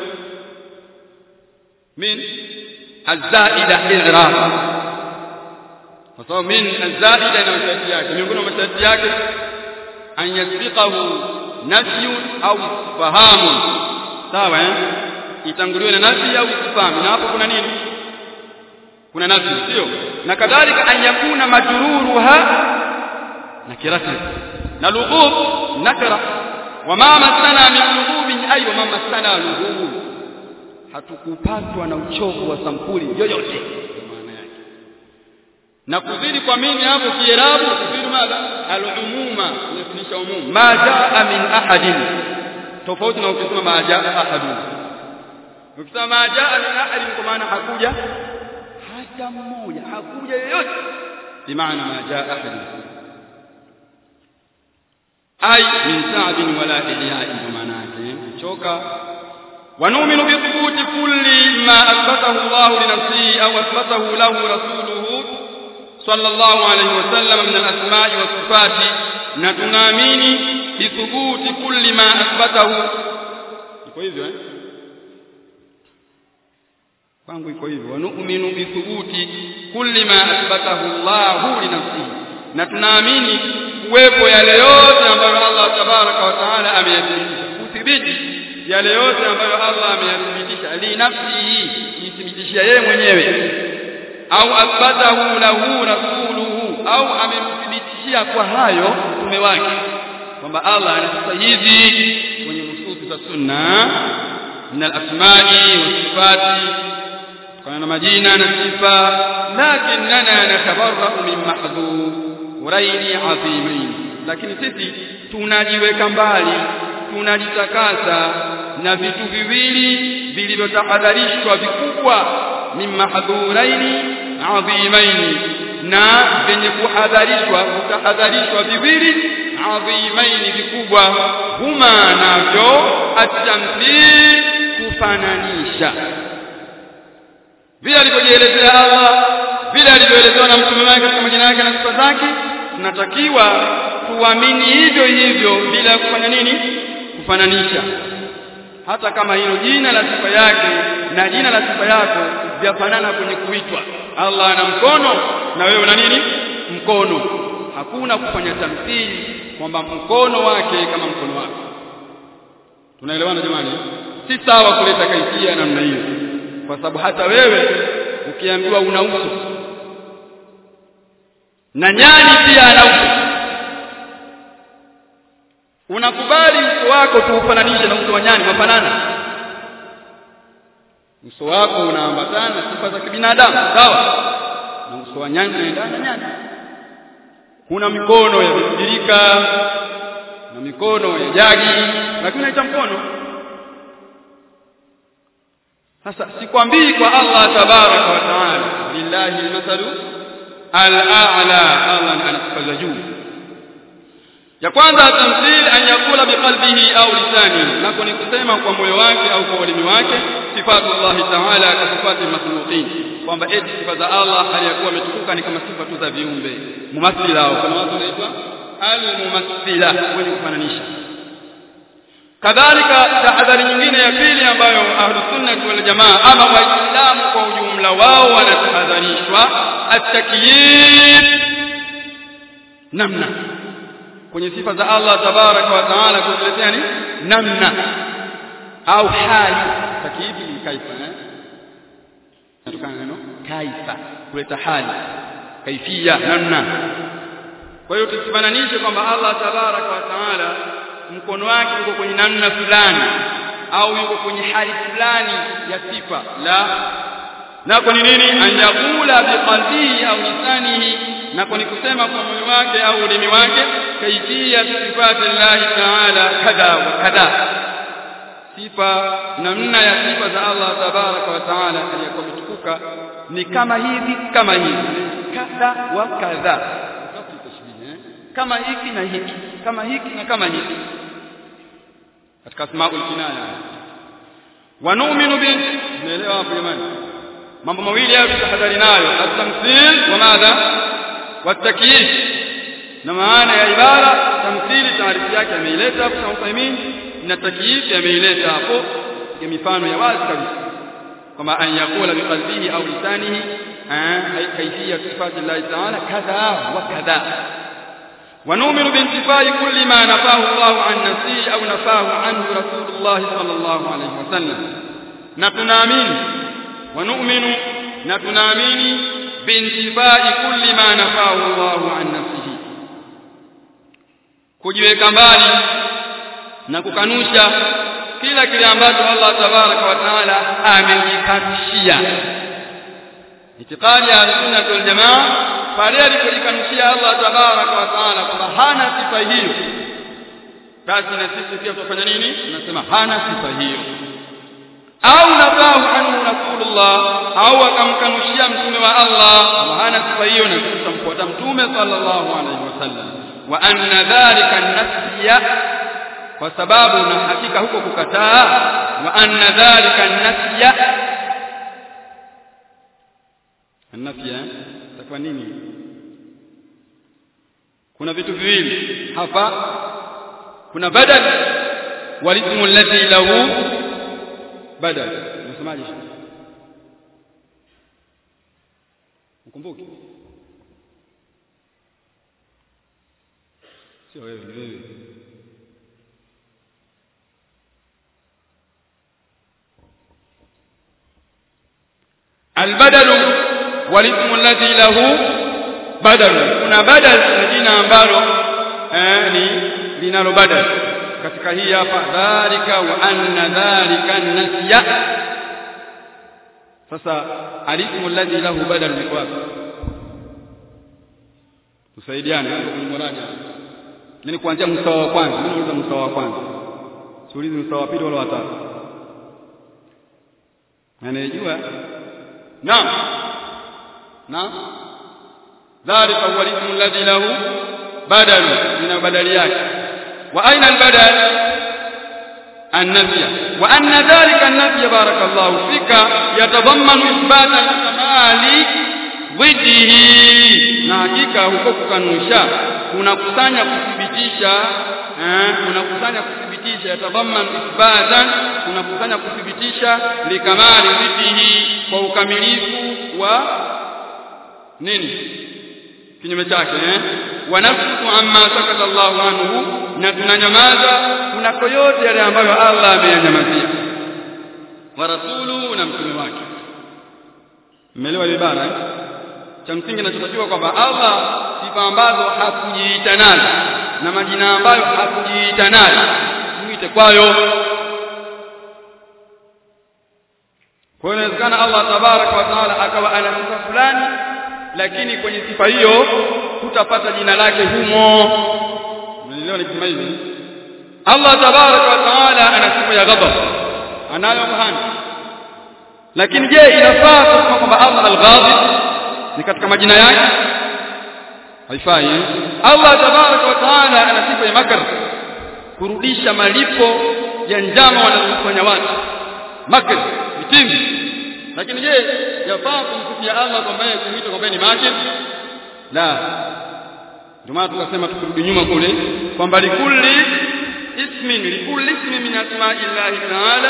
min azaida i'rab kwa sababu min azaida ina masharti yake miongoni mwa masharti yake an yasbiqahu nafyu au fahamu sawa eh itanguliwe na nafi au istifham na hapo kuna nini kuna nafi sio na kadhalika an yakuna majruruha nakirati na lughub nakra wama masana min lughubin ay wama masana lughub hatukupatwa na uchovu wa sampuli yoyote maana yake na kuzidi kwa mimi hapo kiarabu kuzidi madha al-umuma inafundisha umum ma jaa min ahadin tofauti na ukisema ma jaa ahadun ukisema ma jaa min ahadin kwa maana hakuja hata mmoja hakuja yoyote bimaana ma jaa ahadun ay min sa'bin wala ihya'i kwa maana yake choka ونؤمن بثبوت كل ما أثبته الله لنفسه أو أثبته له رسوله صلى الله عليه وسلم من الأسماء والصفات نتنامين بثبوت كل ما أثبته iko hivyo eh kwangu iko hivyo wanu'minu bithubuti kulli ma athbatahu Allahu li nafsihi na tunaamini kuwepo yale yote ambayo Allah tabaraka wa taala ameyathibitisha kuthibiti yale yote ambayo Allah ameyathibitisha li nafsihi jithibitishia yeye mwenyewe au athbatahu lahu rasuluhu au amemthibitishia kwa hayo mtume wake kwamba Allah anasema hivi kwenye nususi za sunna min al-asma'i was-sifati kana majina na sifa lakinna natabarra'u min mahdhuraini 'azimain lakini sisi tunajiweka mbali tunajitakasa na vitu viwili vilivyotahadharishwa vikubwa min mahdhuraini 'azimain na venye kuhadharishwa kutahadharishwa viwili adhimaini vikubwa huma navyo atamthil kufananisha vile alivyojielezea Allah vile alivyoelezewa na mtume wake katika majina yake na sifa zake tunatakiwa tuamini hivyo hivyo bila kufanya nini kufananisha hata kama hilo jina la sifa yake na jina la sifa yako vyafanana kwenye kuitwa Allah ana mkono na wewe una nini mkono hakuna kufanya tamthili kwamba mkono wake kama mkono wake tunaelewana jamani si sawa kuleta kaifia namna hiyo kwa sababu hata wewe ukiambiwa una uso na nyani pia ana uso unakubali uso wako tuufananishe na uso wa nyani mafanana uso wako unaambatana na sifa za kibinadamu sawa na uso wa nyani unaendana nyani kuna mikono ya kubirika na mikono ya jagi lakini unaita mkono sasa sikwambii kwa Allah tabaraka wa taala lillahi almathalu al-a'la Allah anasifa juu ya kwanza tamthil an yakula biqalbihi au lisani nako ni kusema kwa moyo wake au kwa ulimi wake sifatu Allah taala ka sifati makhluqin kwamba eti sifa za Allah aliyakuwa ametukuka ni kama sifa tu za viumbe mumathila au kuna watu wanaitwa al-mumathila wenye kufananisha kadhalika tahadhari nyingine ya pili ambayo ahlusunnah wal jamaa ama waislamu kwa ujumla wao wanatahadharishwa at-takyif namna kwenye sifa za Allah tabaraka wa taala kutuletea ni namna au hali takiifi ni kaifa eh natokana neno kaifa kuleta hali kaifia namna kwa hiyo tusifananishe kwamba Allah tabaraka wa taala mkono wake uko kwenye namna fulani au yuko kwenye hali fulani ya sifa la na kwa nini anjakula biqalbihi au lisanihi na kwa ni kusema kwa moyo wake au ulimi wake kaifia sifati Allah taala kadha wa kadha sifa namna ya sifa za Allah tabaraka wa taala aliyokuwa mtukuka ni kama hivi kama hivi kadha wa kadha kama hiki na hiki kama hiki na kama hiki katika asmaul kinaya wa nu'minu bi naelewa hapo jamani mambo mawili hayo tutahadhari nayo at-tamthil wa madha wat-takyif na maana ya ibara tamthili taarifu yake ameileta hapo kwa Uthaymeen na takyif ameileta hapo ya mifano ya wazi kabisa kama an yakula biqalbihi au lisanihi kaifiyat sifati Allah ta'ala kadha wa kadha ونؤمن بانتفاء كل ما نفاه الله عن نفسه أو نفاه عنه رسول الله صلى الله عليه وسلم نتنامين ونؤمن نتنامين بانتفاء كل ما نفاه الله عن نفسه kujiweka mbali na kukanusha kila kile ambacho Allah tabaraka wa taala amejikatishia itikadi ya sunna wal jamaa pale alipojikanushia Allah tabaraka wa taala kwamba hana sifa hiyo basi na sisi pia tutafanya nini tunasema hana sifa hiyo au nafahu anhu rasulullah au akamkanushia mtume wa Allah kwamba hana sifa hiyo na sisi tutamfuata mtume sallallahu alaihi wasallam wa anna dhalika nafsiya kwa sababu na hakika huko kukataa wa anna dhalika nafsiya nafsiya itakuwa nini kuna vitu viwili hapa kuna badal walismu alladhi lahu badal unasemaje ukumbuke sio wewe ni wewe البدل والاسم الذي له بدل kuna badal ni jina ambalo eh, ni linalo badal katika hii hapa dhalika wa anna dhalika nasya sasa alismu alladhi lahu badal ni kwa tusaidiane hapo kwenye muradi yani kuanzia mstari wa kwanza mimi nauliza mstari wa kwanza siulizi mstari wa pili wala wa tatu anayejua naam naam ذلك هو الاسم الذي له بدل من بدل yake واين البدل النفي وان ذلك النفي بارك الله فيك يتضمن اثبات الكمال ضده na hakika huko kukanusha kunakusanya kuthibitisha eh kunakusanya kuthibitisha yatadhamman ithbatan kunakusanya kuthibitisha likamali dhiddihi kwa ukamilifu wa nini kinyume chake eh wanafsu amma sakata Allahu anhu na tunanyamaza kunako yote yale ambayo Allah ameyanyamazia wa rasulu na mtume wake mmeelewa ile ibara eh? cha msingi kinachotakiwa kwamba Allah sifa ambazo hakujiita nazo na majina ambayo hakujiita nayo muite kwayo kwa hiyo inawezekana Allah tabaraka wa taala akawa ana sifa fulani lakini kwenye sifa hiyo hutapata jina lake humo unaelewa nikisema hivi Allah tabaraka wa taala ana sifa ya ghadab anayo mahani lakini je inafaa kusema kwamba Allah al-ghadib ni katika majina yake haifai eh? Allah tabaraka wa taala ana sifa ya makr kurudisha malipo ya njama wanazofanya watu makr vitimbi lakini je yafaa kumsifia Allah kwamba yeye kumwita kwamba ni makr la ndio maana tukasema tukirudi nyuma kule kwamba likulli ismi ismin likulli ismin min asma'illahi ta'ala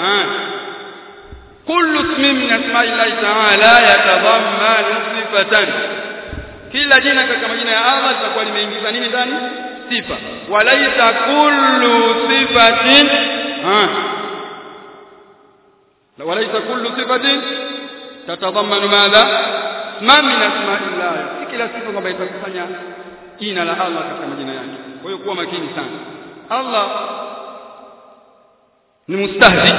kullu ismin min asma'illahi ta'ala yatadhammanu sifatan kila jina katika majina ya Allah litakuwa limeingiza nini ndani sifa walaita kullu sifatin walaita kullu sifatin tatadhammanu madha ma min asma'illah si kila sifa kwamba itakusanya jina la Allah katika majina yake kwa hiyo kuwa makini sana Allah ni mustahzi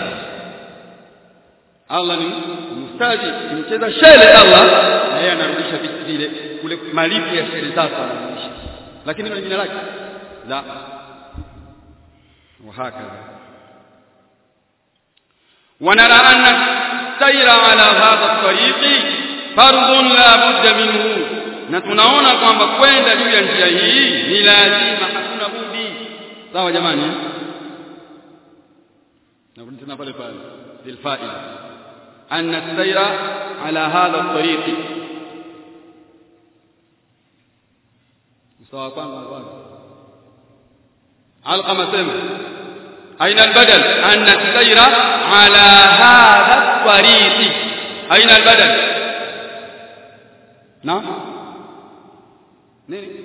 Allah ni mustahzi mcheza shele Allah na yeye anarudisha vitu vile kule malipo ya shele zako anarudisha lakini ni jina lake la وهكذا ونرى أن السير على هذا الطريق فرض لا بد منه na tunaona kwamba kwenda juu ya njia hii ni lazima hakuna budi sawa jamani narudi tena pale pale lilfaida anna as-sayra ala hadha at-tariq sawa kwanza kwanza alqama sema aina al-badal anna as-sayra ala hadha at-tariq aina al-badal na nini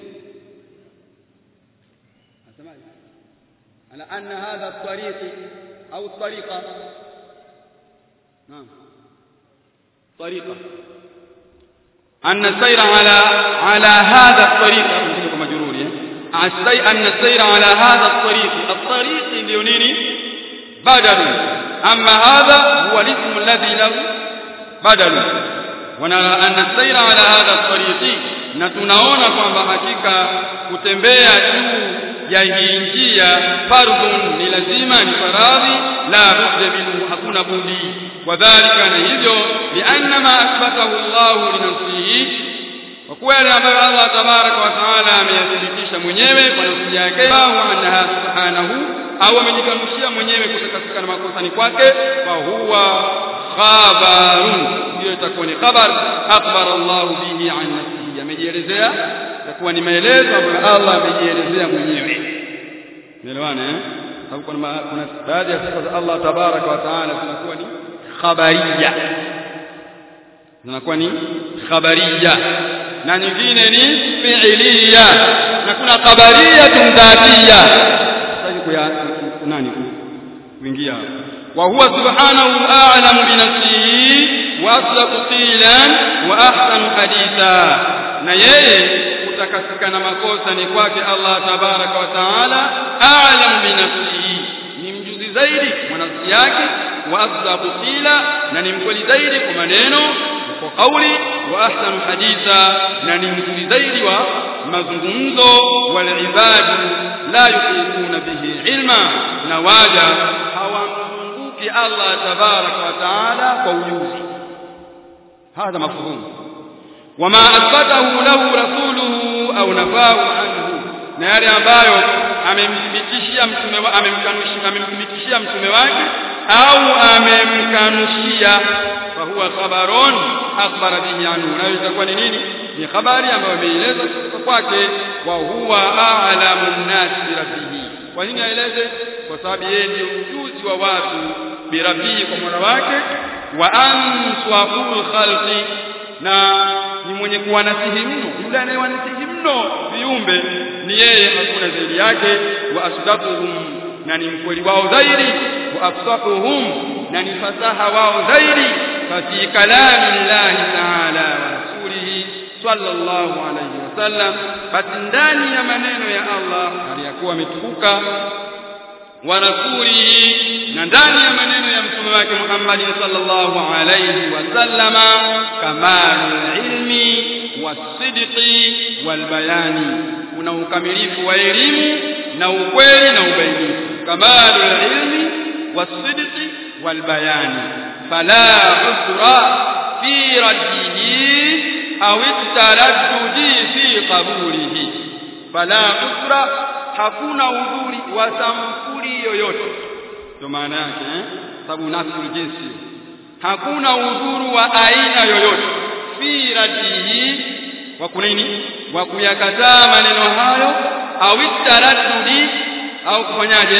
asemaje ala anna hadha at-tariq au at-tariqa naam طريقه ان السير على على هذا الطريق كما مجرور السير ان السير على هذا الطريق الطريق ndio nini badal amma hadha huwa الاسم الذي له بدل ونرى ان السير على هذا الطريق na tunaona kwamba hakika kutembea juu ya hii njia fardhun ni lazima ni faradhi la budda minhu hakuna budi wadhalika na hivyo lianna ma athbatahu Allah li nafsihi kwa kuwa yale ambayo Allah tabaraka wa taala ameyathibitisha mwenyewe kwa nafsi yake wa annaha subhanahu au amejikanushia mwenyewe kutakasika na makosa ni kwake fa huwa khabarun hiyo itakuwa ni khabar akhbara Allah bihi an nafsihi amejielezea itakuwa ni maelezo ambayo Allah amejielezea mwenyewe Unaelewana eh? Sababu kuna kuna baadhi ya sifa za Allah tabaraka wa taala zinakuwa ni khabariya. Zinakuwa ni khabariya na nyingine ni fi'liya na kuna khabariya dhatiya. Sasa kuya nani kuingia wa huwa subhanahu a'lamu bi nafsihi wa asdaqu qilan wa ahsanu haditha na yeye kutakasika na makosa ni kwake Allah tabaraka wa taala a'lam bi nafsihi ni mjuzi zaidi kwa nafsi yake wa asdaqu qila na ni mkweli zaidi kwa maneno kwa kauli wa ahsanu haditha na ni mzuri zaidi wa mazungumzo wal ibadu la yuqimuna bihi ilma na waja hawamzunguki Allah tabaraka wa taala kwa ujuzi هذا مفهوم وما أثبته له رسوله أو نفاه عنه na yale ambayo amemthibitishia mtume wa amemkanushia amemthibitishia mtume wake au amemkanushia fa huwa khabarun akhbara bihi anhu na itakuwa ni nini ni habari ambayo ameeleza kutoka kwake wa huwa a'lamu an-nas bi rabbihi kwa nini aeleze kwa sababu yeye ndiye mjuzi wa watu bi rabbihi kwa mola wake wa answaqul khalqi na ni mwenye kuwanasihi mno yule anayewanasihi mno viumbe ni yeye hakuna zaidi yake wa asdaquhum na ni mkweli wao zaidi wa afsahuhum na ni fasaha wao zaidi fi kalami llahi taala wa rasulihi sallallahu alayhi wasallam basi ndani ya maneno ya Allah aliyakuwa ametukuka wa rasulihi na ndani ya maneno ya mtume wake Muhammad sallallahu alayhi wasallama kamalul ilmi wasidqi walbayani kuna ukamilifu wa elimu na ukweli na ubainifu kamalul ilmi wasidqi walbayani fala usra fi raddihi au taraddudi fi qabulihi fala usra hakuna udhuri wa samfuri yoyote ndio maana yake eh sababu nafsi jinsi hakuna udhuru wa aina yoyote fi radihi wa kunini wa kuyakataa maneno hayo au taraddudi au kufanyaje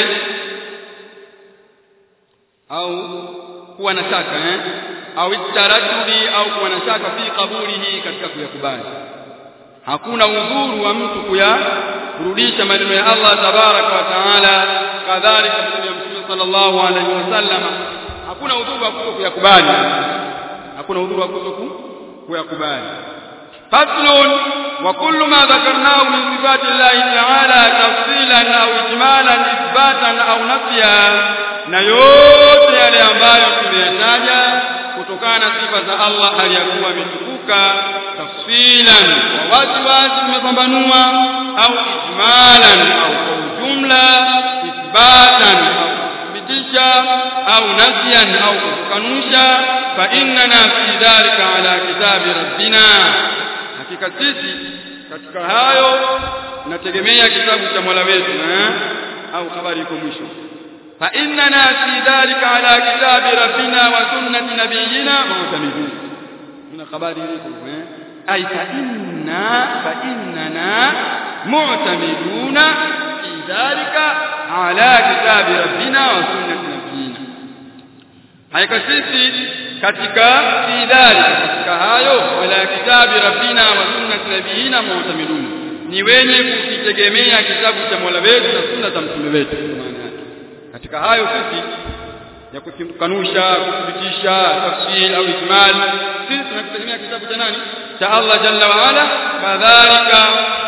au kuwa na shaka eh au taradudi au kuwa na shaka fi qabulihi katika kuyakubali hakuna udhuru wa mtu kuyarudisha maneno ya Allah tabaraka wa taala kadhalika mtume sallallahu alaihi wasallam hakuna udhuru wa kuyakubali hakuna udhuru wa kuyakubali faslun wa kullu ma dhakarnahu min sifati llahi ta'ala tafsilan au ijmalan ithbatan au nafya na yote yale ambayo tumeyataja kutokana na sifa za Allah aliyakuwa ametukuka tafsilan wa wazi wazi tumepambanua au ijmalan au kwa ujumla ithbatan au kuthibitisha au nafyan au kukanusha fa innana fi dhalika ala kitabi rabbina hakika sisi katika hayo nategemea kitabu cha Mola wetu eh au habari iko mwisho fa innana fi dhalika ala kitabi rabbina wa sunnati nabiyyina mu'tamidun kuna habari iko eh ay fa inna fa innana mu'tamiduna fi dhalika ala kitabi rabbina wa sunnati nabiyyina haika sisi katika fi dhalika katika hayo ala kitabi rabbina wa sunnati nabiyyina mu'tamidun ni wenye kukitegemea kitabu cha Mola wetu na sunna za mtume wetu maana yake katika hayo sisi ya kukanusha kuthibitisha tafsir au ijmal sisi tunategemea kitabu cha nani cha Allah jalla wa ala kadhalika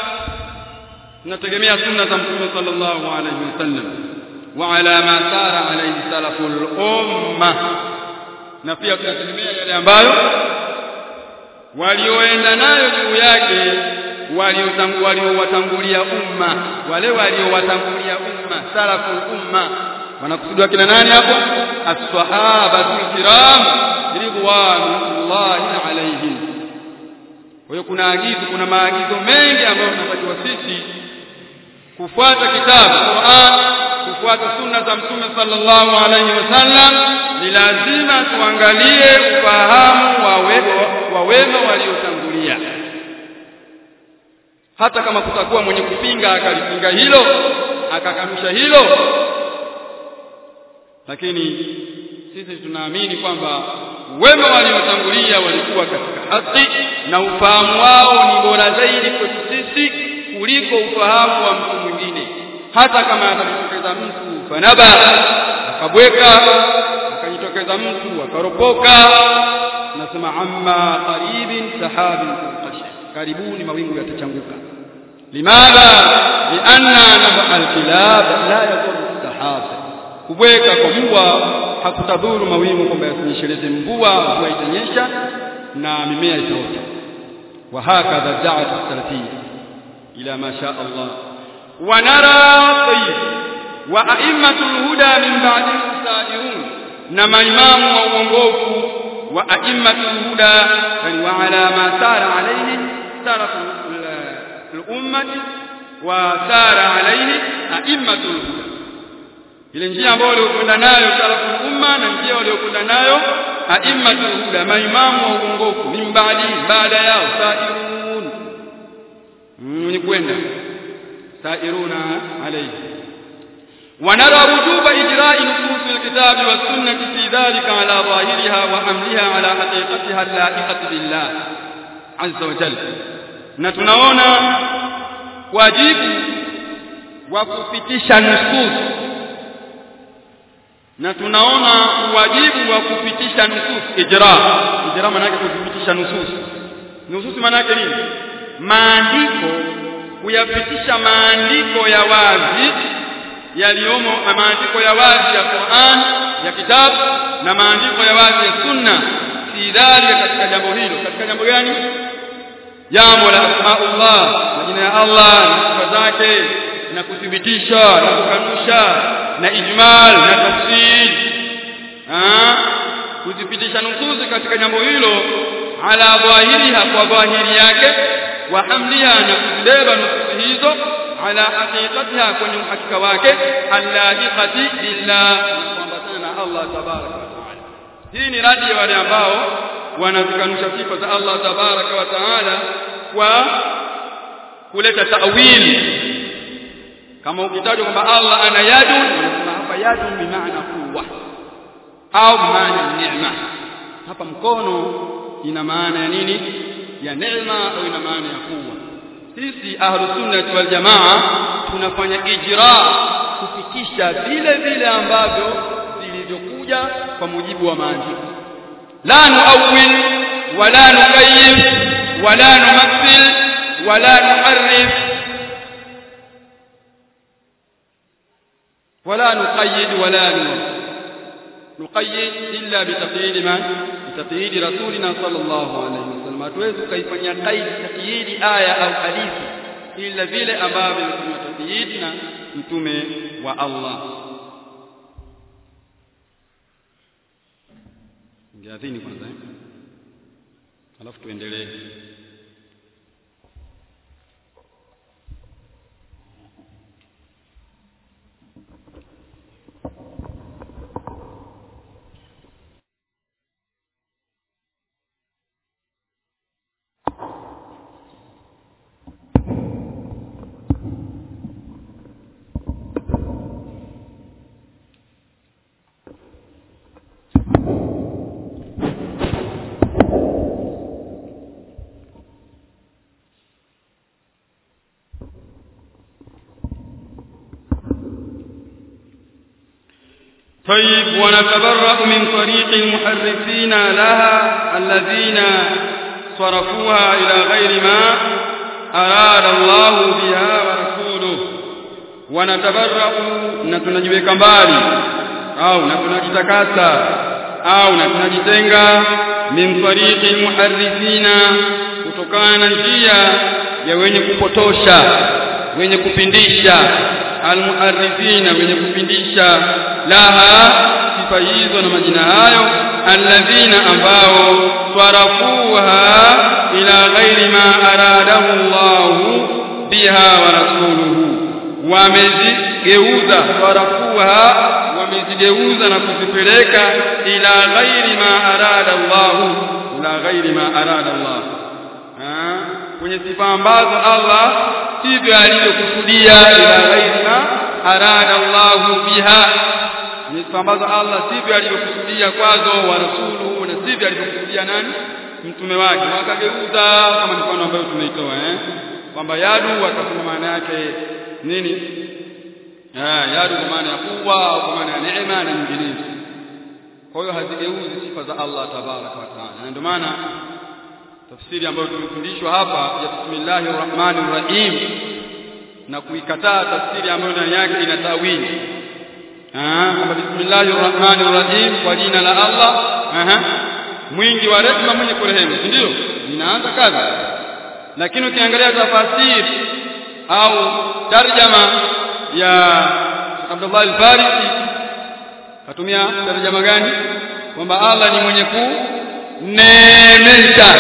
tunategemea sunna za mtume sallallahu alaihi wasallam wa ala ma sara alaihi salaful umma na pia tunategemea yale ambayo walioenda nayo juu yake waliowatangulia umma wale waliowatangulia umma salaful umma wanakusudiwa kina nani hapo as-sahabatul kiram ridwanullahi alaihim kwa hiyo kuna agizo kuna maagizo mengi ambayo tunapatiwa sisi kufuata kitabu Qur'an kufuata sunna za mtume sallallahu alaihi wasallam ni lazima tuangalie ufahamu wa wa wema waliotangulia hata kama kutakuwa mwenye kupinga akalipinga hilo akakanusha hilo lakini sisi tunaamini kwamba wema waliotangulia walikuwa katika haki na ufahamu wao ni bora zaidi kwetu sisi kuliko ufahamu wa mtu mwingine hata kama atajitokeza mtu fanaba akabweka akajitokeza mtu akaropoka nasema amma qaribin sahabin qashr karibuni mawingu yatachanguka limadha lianna nab'a alkilab la yadhuru sahaba kubweka kwa mbwa hakutadhuru mawingu kwamba yasinyesheleze mvua mvua itanyesha na mimea itaota wa hakadha da'at salafiyya ila ma sha Allah wa nara tayyib wa a'immatul huda min ba'di sairun na maimamu wa uongofu wa a'immatul huda wa ala ma sara alayhi salaf al-ummati wa sara alayhi a'immatul huda ile njia ambayo waliokwenda nayo salaful umma na njia waliokwenda nayo a'immatul huda maimamu wa uongofu min baadi baada yao sairun ni kwenda sairuna alayhi ونرى وجوب إجراء نصوص الكتاب والسنة في ذلك على ظاهرها وحملها على حقيقتها اللائقة بالله عز وجل نتناونا واجب وكفتش نصوص na tunaona wajibu wa kupitisha nusus ijra ijra maana yake kupitisha nusus nusus maana yake nini maandiko kuyapitisha maandiko ya wazi yaliyomo maandiko ya wazi ya Qur'an ya kitabu na maandiko ya wazi ya sunna fi dhalika katika jambo hilo katika jambo gani jambo la asmaullah majina ya Allah na sifa zake na kuthibitisha na kukanusha na ijmal na tafsir ah kuthibitisha nusuzi katika jambo hilo ala dhahiriha kwa dhahiri yake wa hamliha na kuzibeba nusuzi hizo ala haqiqatiha kwenye uhakika wake allahiqati billah kuambatana na Allah tabaraka wa taala hii ni radi ya wale ambao wanazikanusha sifa za Allah tabaraka wa taala kwa kuleta ta'wili kama ukitajwa kwamba Allah ana yadu wanasema hapa yadu bi maana quwwa au bi maana neema hapa mkono ina maana ya nini ya neema au ina maana ya quwwa sisi ahlus sunnah wal jamaa tunafanya ijra kufikisha vile vile ambavyo vilivyokuja kwa mujibu wa maandiko la nuawil wala nukayyif wala numathil wala nuharrif ولا نقيد ولا نقيد إلا بتقييد من بتقييد رسولنا صلى الله عليه وسلم hatuwezi kuifanyia qaid taqyid aya au hadithi ila vile ambavyo vimetumia taqyid na mtume wa Allah ngeadhini kwanza eh alafu tuendelee طيب ونتبرأ من طريق المحرفين لها الذين صرفوها إلى غير ما أراد الله بها ورسوله ونتبرأ نتنجيك mbali au na tunajitakasa au na tunajitenga min tariqi almuharrifina kutokana na njia ya wenye kupotosha wenye kupindisha almuharrifina wenye kupindisha laha sifa hizo na majina hayo alladhina ambao swarafuha ila ghairi ma aradahu Allah biha wa rasuluhu wamezigeuza swarafuha wamezigeuza na kuzipeleka ila ghairi ma arada Allah ila ghairi ma arada Allah kwenye sifa ambazo Allah sivyo alivyokusudia ila ghairi ma arada Allah biha ni sifa ambazo Allah sivyo alivyokusudia kwazo wa rasuluhu na sivyo alivyokusudia nani mtume wake wakageuza kama mfano ambayo tumeitoa eh kwamba yadu wakasema maana yake nini ah yadu kwa maana ya kuwa au kwa maana ya neema na nyinginezo kwa hiyo hazigeuzi sifa za Allah tabaraka wa taala na ndio maana tafsiri ambayo tumefundishwa hapa ya bismillahir rahmanir rahim na kuikataa tafsiri ambayo ndani yake ina tawili ah kama bismillahir rahmanir rahim kwa jina la Allah aha mwingi wa rehema mwenye kurehemu ndio inaanza kazi lakini ukiangalia tafasiri au tarjama ya Abdullah al-Farisi katumia tarjama gani kwamba Allah ni mwenye kuneemesha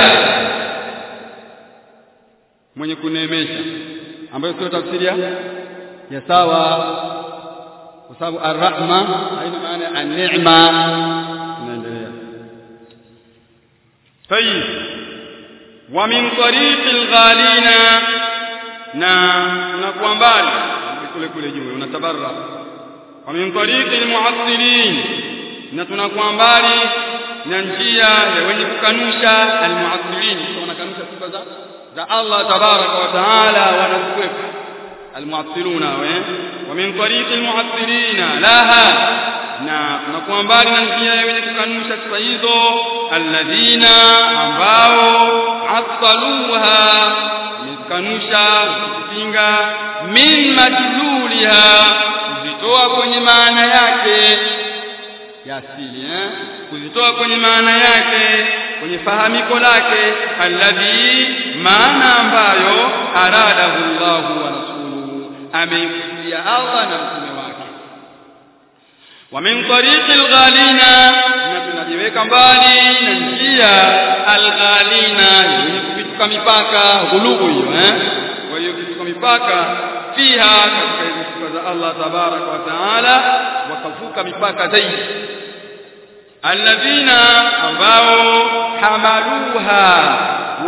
mwenye kuneemesha ambayo sio tafsiri ya sawa kwa sababu ar-rahma haina maana ya an-ni'ma inaendelea طيب ومن طريق الغالين na unakuwa mbali kule kule juu unatabarra wa min tariqi almu'attilin na tunakuwa mbali na njia ya wenye kukanusha almu'attilin wanakanusha sifa za za Allah tabaraka wa taala wanazikwepa almu'attiluna wa min tariqi almu'attilin laha na tunakuwa mbali na njia ya wenye kukanusha sifa hizo alladhina ambao attaluha kanusha kupinga min madluliha kuzitoa kwenye maana yake ya asili eh kuzitoa kwenye maana yake kwenye fahamiko lake alladhi maana ambayo aradahu Allahu wa rasuluhu ameikusudia Allah na mtume wake wa min tariqi alghalina na tunajiweka mbali na njia alghalina yenye kupituka mipaka ghulubu hiyo eh kwa hiyo kupituka mipaka fiha katika hizo sifa za Allah tabaraka wa taala wakavuka mipaka zaidi alladhina ambao hamaluha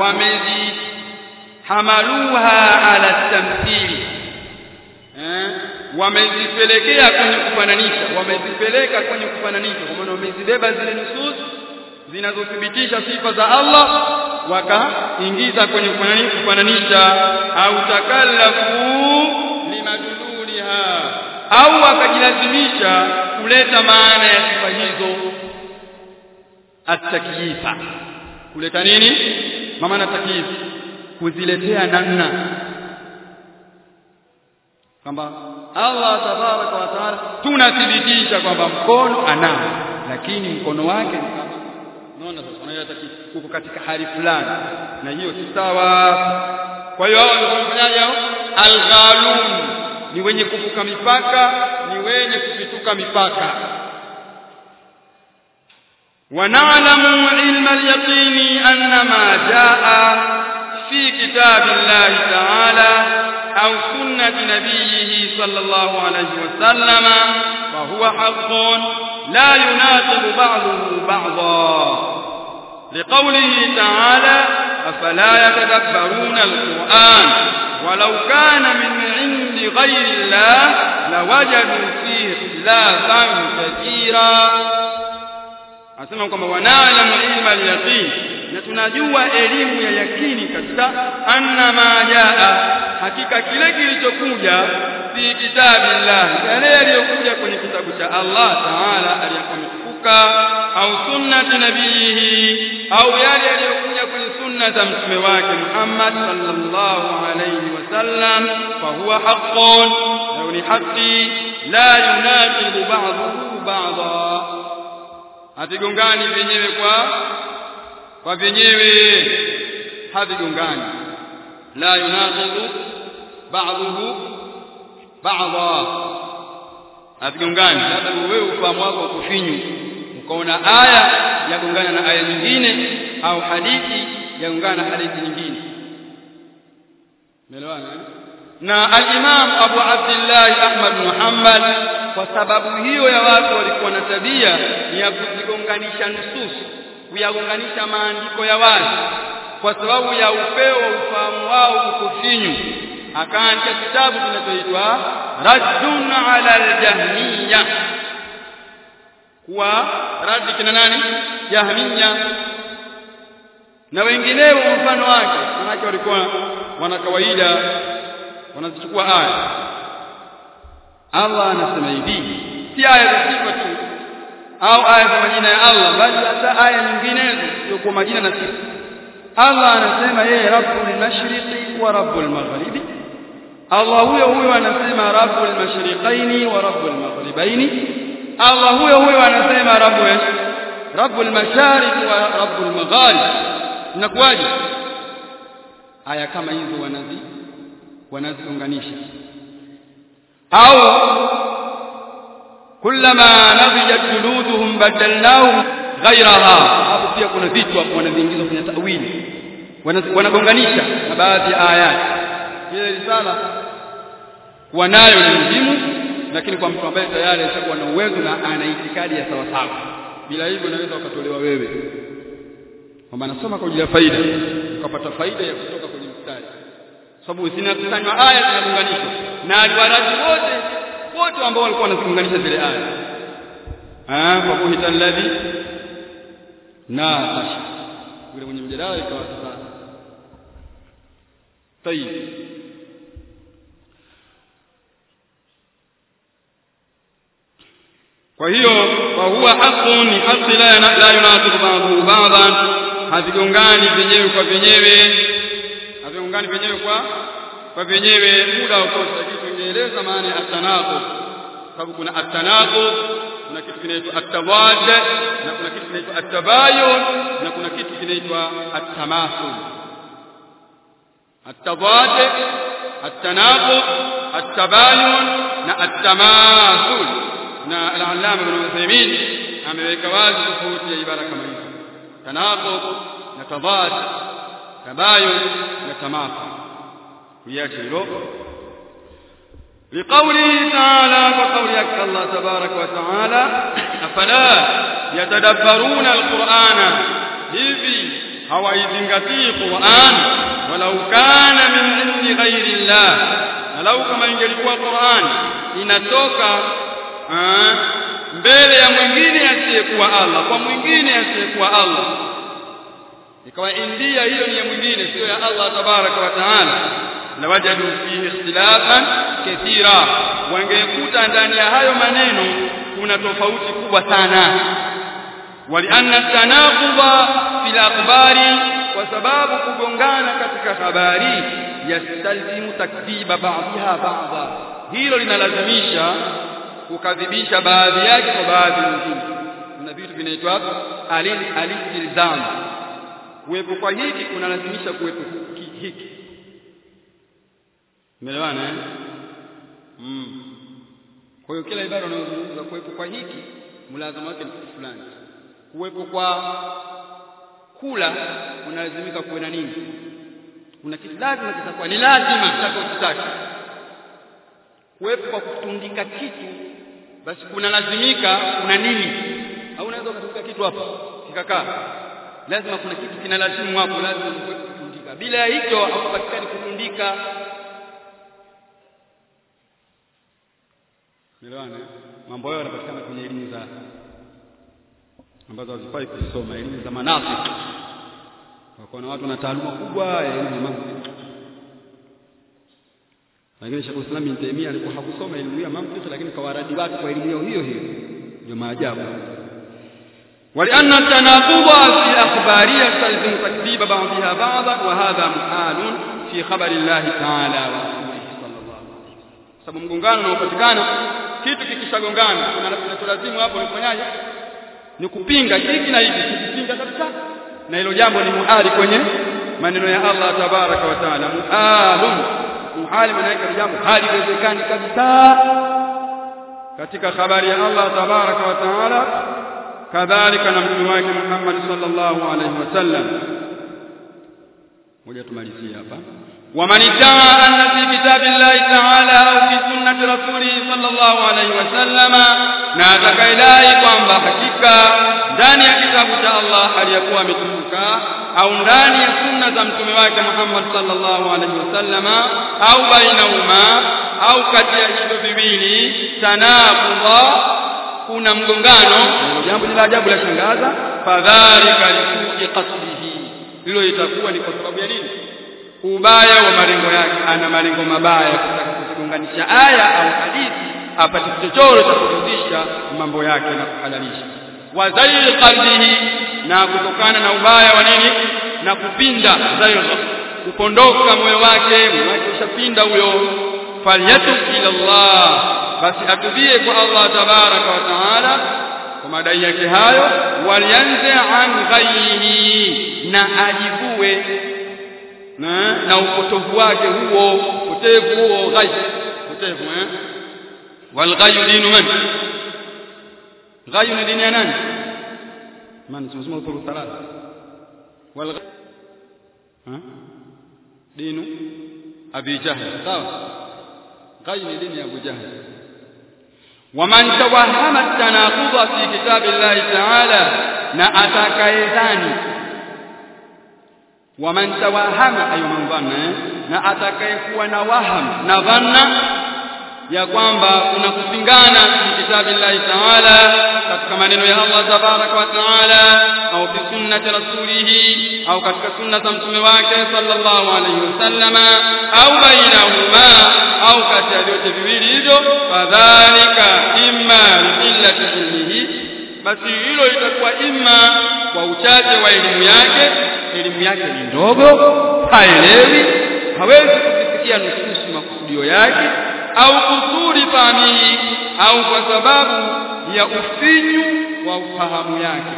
wamezi hamaluha ala tamthili eh wamezipelekea kwenye kufananisha wamezipeleka kwenye kufananisha kwa maana wamezibeba zile nusus zinazothibitisha sifa za Allah wakaingiza kwenye kufananisha au takallafu limadululiha au wakajilazimisha kuleta maana ya sifa hizo at-takyifa kuleta nini maana takyif kuziletea namna kwamba Allah tabaraka wa taala tunathibitisha kwamba mkono anao lakini mkono wake unaona sasa unaita uko katika hali fulani na hiyo si sawa kwa hiyo hao ndio wanafanyaje hao alghalun ni wenye kuvuka mipaka ni wenye kupituka mipaka ونعلم علم اليقين أن ما جاء في كتاب الله تعالى أو سنة نبيه صلى الله عليه وسلم فهو حق لا يناقض بعضه بعضا لقوله تعالى أفلا يتدبرون القرآن ولو كان من عند غير الله لوجدوا فيه اختلافا كثيرا anasema kwamba wanaalamu ilma al-yaqin na tunajua elimu ya yakini kabisa anna ma jaa hakika kile kilichokuja fi kitabillah yale yaliyokuja kwenye kitabu cha Allah taala aliyakumtukuka au sunnati nabihi au yale yaliyokuja kwenye sunna za mtume wake Muhammad sallallahu alayhi wasallam fa huwa haqqun na ni haki la yunaqidu ba'dahu ba'dha havigongani vyenyewe kwa kwa vyenyewe havigongani la yunaqidu ba'dahu ba'dha havigongani labda wewe ufahamu wako kufinyu ukaona aya yagongana na aya nyingine au hadithi yagongana na hadithi nyingine umeelewana na al-Imam Abu Abdullah Ahmad Muhammad kwa sababu hiyo ya watu walikuwa na tabia ya kuzigonganisha nusus kuyagonganisha maandiko ya wazi kwa sababu ya upeo wa ufahamu wao uko finyu akaandika kitabu kinachoitwa Raddun ala al-Jahmiyya kuwa radi kina nani Jahmiyya na wengineo mfano wake manake walikuwa wana kawaida wanazichukua aya Allah anasema hivi si aya za sifa tu au aya za majina ya Allah bali hata aya nyinginezo sio kwa majina na sifa Allah anasema yeye Rabbul Mashriqi wa Rabbul Maghribi Allah huyo huyo anasema Rabbul Mashriqaini wa Rabbul Maghribaini Allah huyo huyo anasema Rabbul Rabbul Mashariq wa Rabbul Magharib inakuwaje aya kama hizo wanazi wanaziunganisha au kullama nabijat juluduhum badalnahum ghayraha hapo pia kuna vitu hapo wanaviingiza kwenye tawili wanagonganisha na baadhi ya ayati ile risala wanayo ni muhimu lakini kwa mtu ambaye tayari ashakuwa na uwezo na ana itikadi ya sawa sawa bila hivyo unaweza ukatolewa wewe kwamba nasoma kwa ajili ya faida ukapata faida ya kutoka kwenye mstari sababu zinakusanywa aya zinaunganishwa na aliwaraji wote wote ambao walikuwa wanaziunganisha zile aya ah kwa kuhita alladhi na tasha yule mwenye mjadala ikawa sasa tayib kwa hiyo kwa huwa haqqun ni haki la la yunasibu ba'dahu ba'dan havigongani vyenyewe kwa vyenyewe havigongani vyenyewe kwa kwa vyenyewe muda wa kosa kitu kingeeleza maana ya atanaqud sababu kuna atanaqud kuna kitu kinaitwa atawad na kuna kitu kinaitwa atabayun na kuna kitu kinaitwa atamathul atawad atanaqud atabayun na atamathul na al-allama ibn Uthaymeen ameweka wazi tofauti ya ibara kama hizo tanaqud na tadad tabayun na tamathul kuiacha hilo لقوله تعالى وقول الله تبارك وتعالى أفلا يتدبرون القرآن hivi hawaizingatii Qur'an walau kana min indi ghairi Allah na lau kama ingelikuwa Qur'an inatoka aa, mbele ya mwingine asiyekuwa Allah kwa mwingine asiyekuwa Allah ikawa india hiyo ni ya mwingine sio ya Allah tabaraka wa taala lawajadu fihi ikhtilafan kathira wangekuta ndani ya hayo maneno kuna tofauti kubwa sana walianna tanaquba fil akhbari kwa sababu kugongana katika habari yastalzimu takdhiba ba'dha ba'dha hilo linalazimisha kukadhibisha baadhi yake kwa baadhi nyingine kuna vitu vinaitwa alil alilzam kuwepo kwa hiki kunalazimisha kuwepo hiki umeelewana eh mm. kwa hiyo kila ibara unayozungumza kuwepo kwa hiki mlazima wake ni kitu fulani kuwepo kwa kula unalazimika kuwe na nini kuna kitu lazima kitakuwa ni lazima chako kitaki kuwepo kwa kutundika kitu basi kuna lazimika kuna nini au unaweza ukatundika kitu hapo kikakaa lazima kuna kitu kinalazimu hapo lazima kuwepo kutundika bila ya hicho haupatikani kutundika Nielewana mambo hayo yanapatikana kwenye elimu za ambazo hazifai kusoma elimu za manafiki kwa na watu na taaluma kubwa ya elimu ya mantiki lakini Sheikh Islam bin Taymiyyah alikuwa hakusoma elimu ya mantiki lakini kawaradi watu kwa elimu hiyo hiyo hiyo ndio maajabu ولأن التناقض في أخبارها يستلزم تكذيب بعضها بعضا وهذا محال في خبر الله تعالى ورسوله صلى الله عليه وسلم sababu mgongano unaopatikana kitu kikishagongana kinacholazimu hapo ni kufanyaje ni kupinga hiki na hiki kupinga kabisa na hilo jambo ni muhali kwenye maneno ya Allah tabaraka wa taala muhalun muhali maana yake jambo haliwezekani kabisa katika habari ya Allah tabaraka wa taala kadhalika na mtume wake Muhammad sallallahu alaihi wasallam moja tumalizie hapa ومن ادعى أن في كتاب الله تعالى أو في سنة رسوله صلى الله عليه وسلم na atakayedai kwamba hakika ndani ya kitabu cha Allah aliyakuwa ametukuka au ndani ya sunna za mtume wake Muhammad sallallahu alaihi wasallama au bainahuma au kati ya hivyo viwili tanaqudha kuna mgongano jambo la ajabu la shangaza fadhalika likuji qasdihi hilo itakuwa ni kwa sababu ya nini ubaya wa malengo yake ana malengo mabaya kutaka kuzigonganisha aya au hadithi apate chochoro cha kurudisha mambo yake na kuhalalisha wazairi qalbihi na kutokana na ubaya wa nini na kupinda zairo kupondoka moyo wake moyo wake ushapinda huyo falyatub ila Allah basi atubie kwa Allah tabaraka wa taala kwa madai yake hayo walianze an ghayrihi na ajivue na, na upotovu wake huo upotevu huo ghai upotevu eh walghayu dinu man ghayu ni dini ya nani man tunasema uthuru thalatha walghayu ha dinu abi jahl sawa ghayu ni dini ya abu jahl ومن توهم التناقض في كتاب الله تعالى na atakayedhani waman tawahama ayu man dhanna na atakayekuwa na waham na dhanna ya kwamba kuna kupingana fi kitabillahi taala katika maneno ya Allah tabaraka wa taala au fi sunnati rasulihi au katika sunna za mtume wake sallallahu alayhi wasallama au bainahuma au kati ya vyote viwili hivyo fadhalika imma liillati ilmihi basi hilo litakuwa imma kwa uchache wa elimu yake elimu yake ni ndogo haelewi hawezi kufikia nususi makusudio yake au kusuri fahamihi au kwa sababu ya ufinyu wa ufahamu yake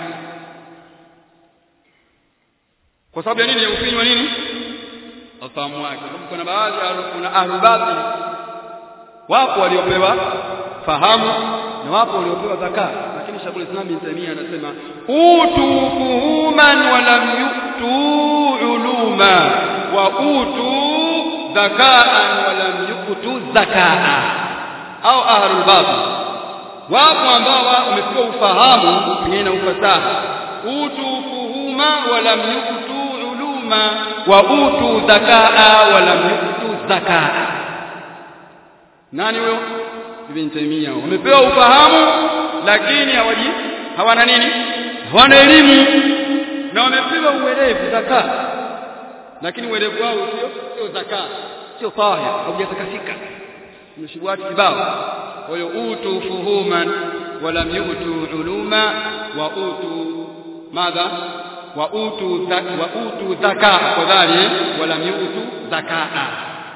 kwa sababu ya nini ya ufinyu wa nini ufahamu wake sababu kuna baadhi kuna ahlubati wapo waliopewa fahamu na wapo waliopewa zakaa lakini Sheikhul Islam Ibn Taymiyyah anasema utu fuhuman wa lam yu'tu uluma wa utu zakaan wa lam yu'tu zakaa au ahlul batil wapo ambao wamepewa ufahamu pengine na ufasaha utu fuhuma wa lam yu'tu uluma wa utu zakaa wa lam yu'tu zakaa nani huyo Ibn Taymiyyah wamepewa ufahamu lakini hawaji hawana nini hawana elimu na wamepewa uelevu zaka lakini uelevu wao sio sio zaka sio tahir haujatakasika mshibuati kibao kwa hiyo utu fuhuman walam yutu uluma wa utu madha wa utu wa utu zaka fadhali walam yutu zakaa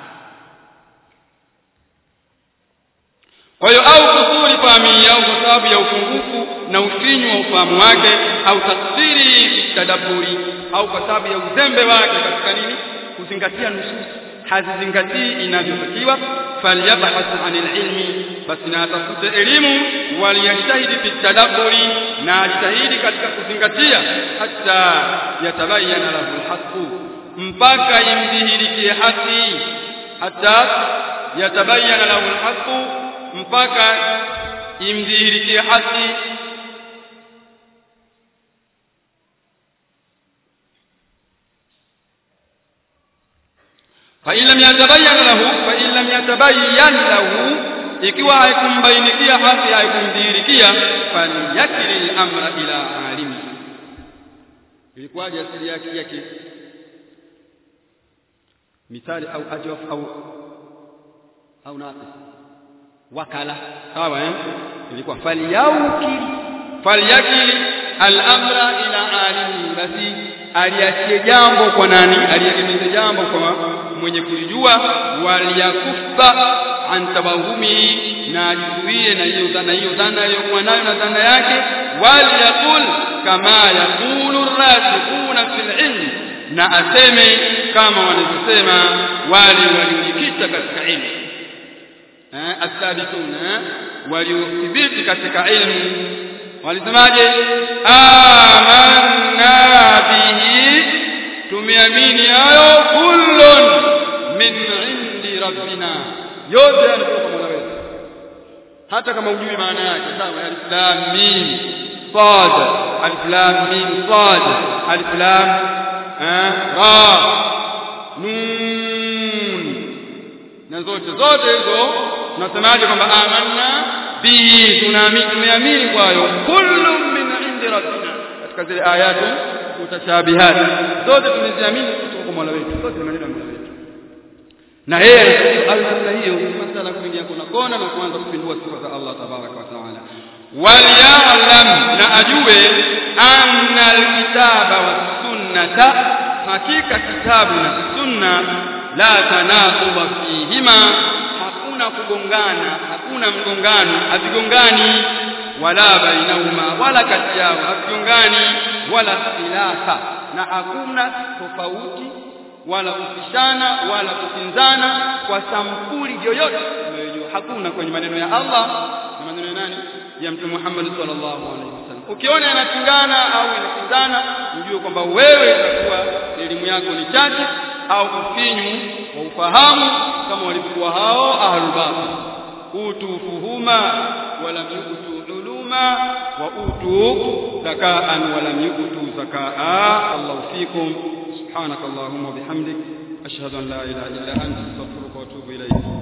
kwa hiyo au kusuri fahami yao kwa sababu ya upungufu na ufinyu wa ufahamu wake au tafsiri tadabburi au kwa sababu ya uzembe wake katika nini kuzingatia nusus hazizingatii inavyotakiwa falyabhath anil ilmi basi na atafute elimu waliyajtahidi fi tadabburi na ajitahidi katika kuzingatia hata yatabayana lahu alhaqu mpaka imdhihirikie haki hata yatabayana lahu alhaqu mpaka imdhihirikie haki فإن لم يتبين له فإن لم يتبين له ikiwa haikumbainikia haki haikumdhihirikia falyakil al-amra ila alimi ilikuwaje asili yake yake mithali au ajwaf au au naqis wakala sawa eh ilikuwa falyakil falyakil al-amra ila alimi basi aliachie jambo kwa nani aliegemeza jambo kwa mwenye kulijua waliyakufa an tabahumi na ajizuie na hiyo dhana hiyo dhana aliyokuwa nayo na dhana yake waliyaqul kama yaqulu rasikhuna fil ilm na aseme kama wanavyosema wale waliojikita katika ilmu eh asabituna waliothibiti katika ilmu walisemaje amanna bihi tumeamini hayo kullun min indi rabbina yote yanatoka Mola wetu hata kama hujui maana yake sawa alif lam mim sad alif lam mim sad alif lam ra nun na zote zote hizo tunasemaje kwamba amanna bi tunaamini tumeamini kwayo kullu min indi rabbina katika zile ayatu mutashabihat zote tumeziamini kutoka kwa Mola wetu zote ni maneno ya Mola wetu na yeye alifanya hiyo masala kuingia kuna kona na kuanza kupindua sifa za Allah tabaraka wa taala waliyalam na ajue anna alkitaba wasunnata hakika kitabu na sunna la tanaquba fihima hakuna kugongana hakuna mgongano havigongani wala bainahuma wala kati yao havigongani wala khilafa na hakuna tofauti wala kupishana wala kukinzana kwa sampuli yoyote unayojua hakuna kwenye maneno ya Allah na maneno ya nani ya mtume Muhammad sallallahu alaihi wasallam ukiona yanapingana au inakinzana ujue kwamba wewe itakuwa elimu yako ni chache au ufinyu wa ufahamu kama walivyokuwa hao ahlul batil utu fuhuma wala yutu uluma wa utu zakaan wala yutu zakaa Allahu fikum سبحانك اللهم وبحمدك أشهد أن لا إله إلا أنت أستغفرك وأتوب إليك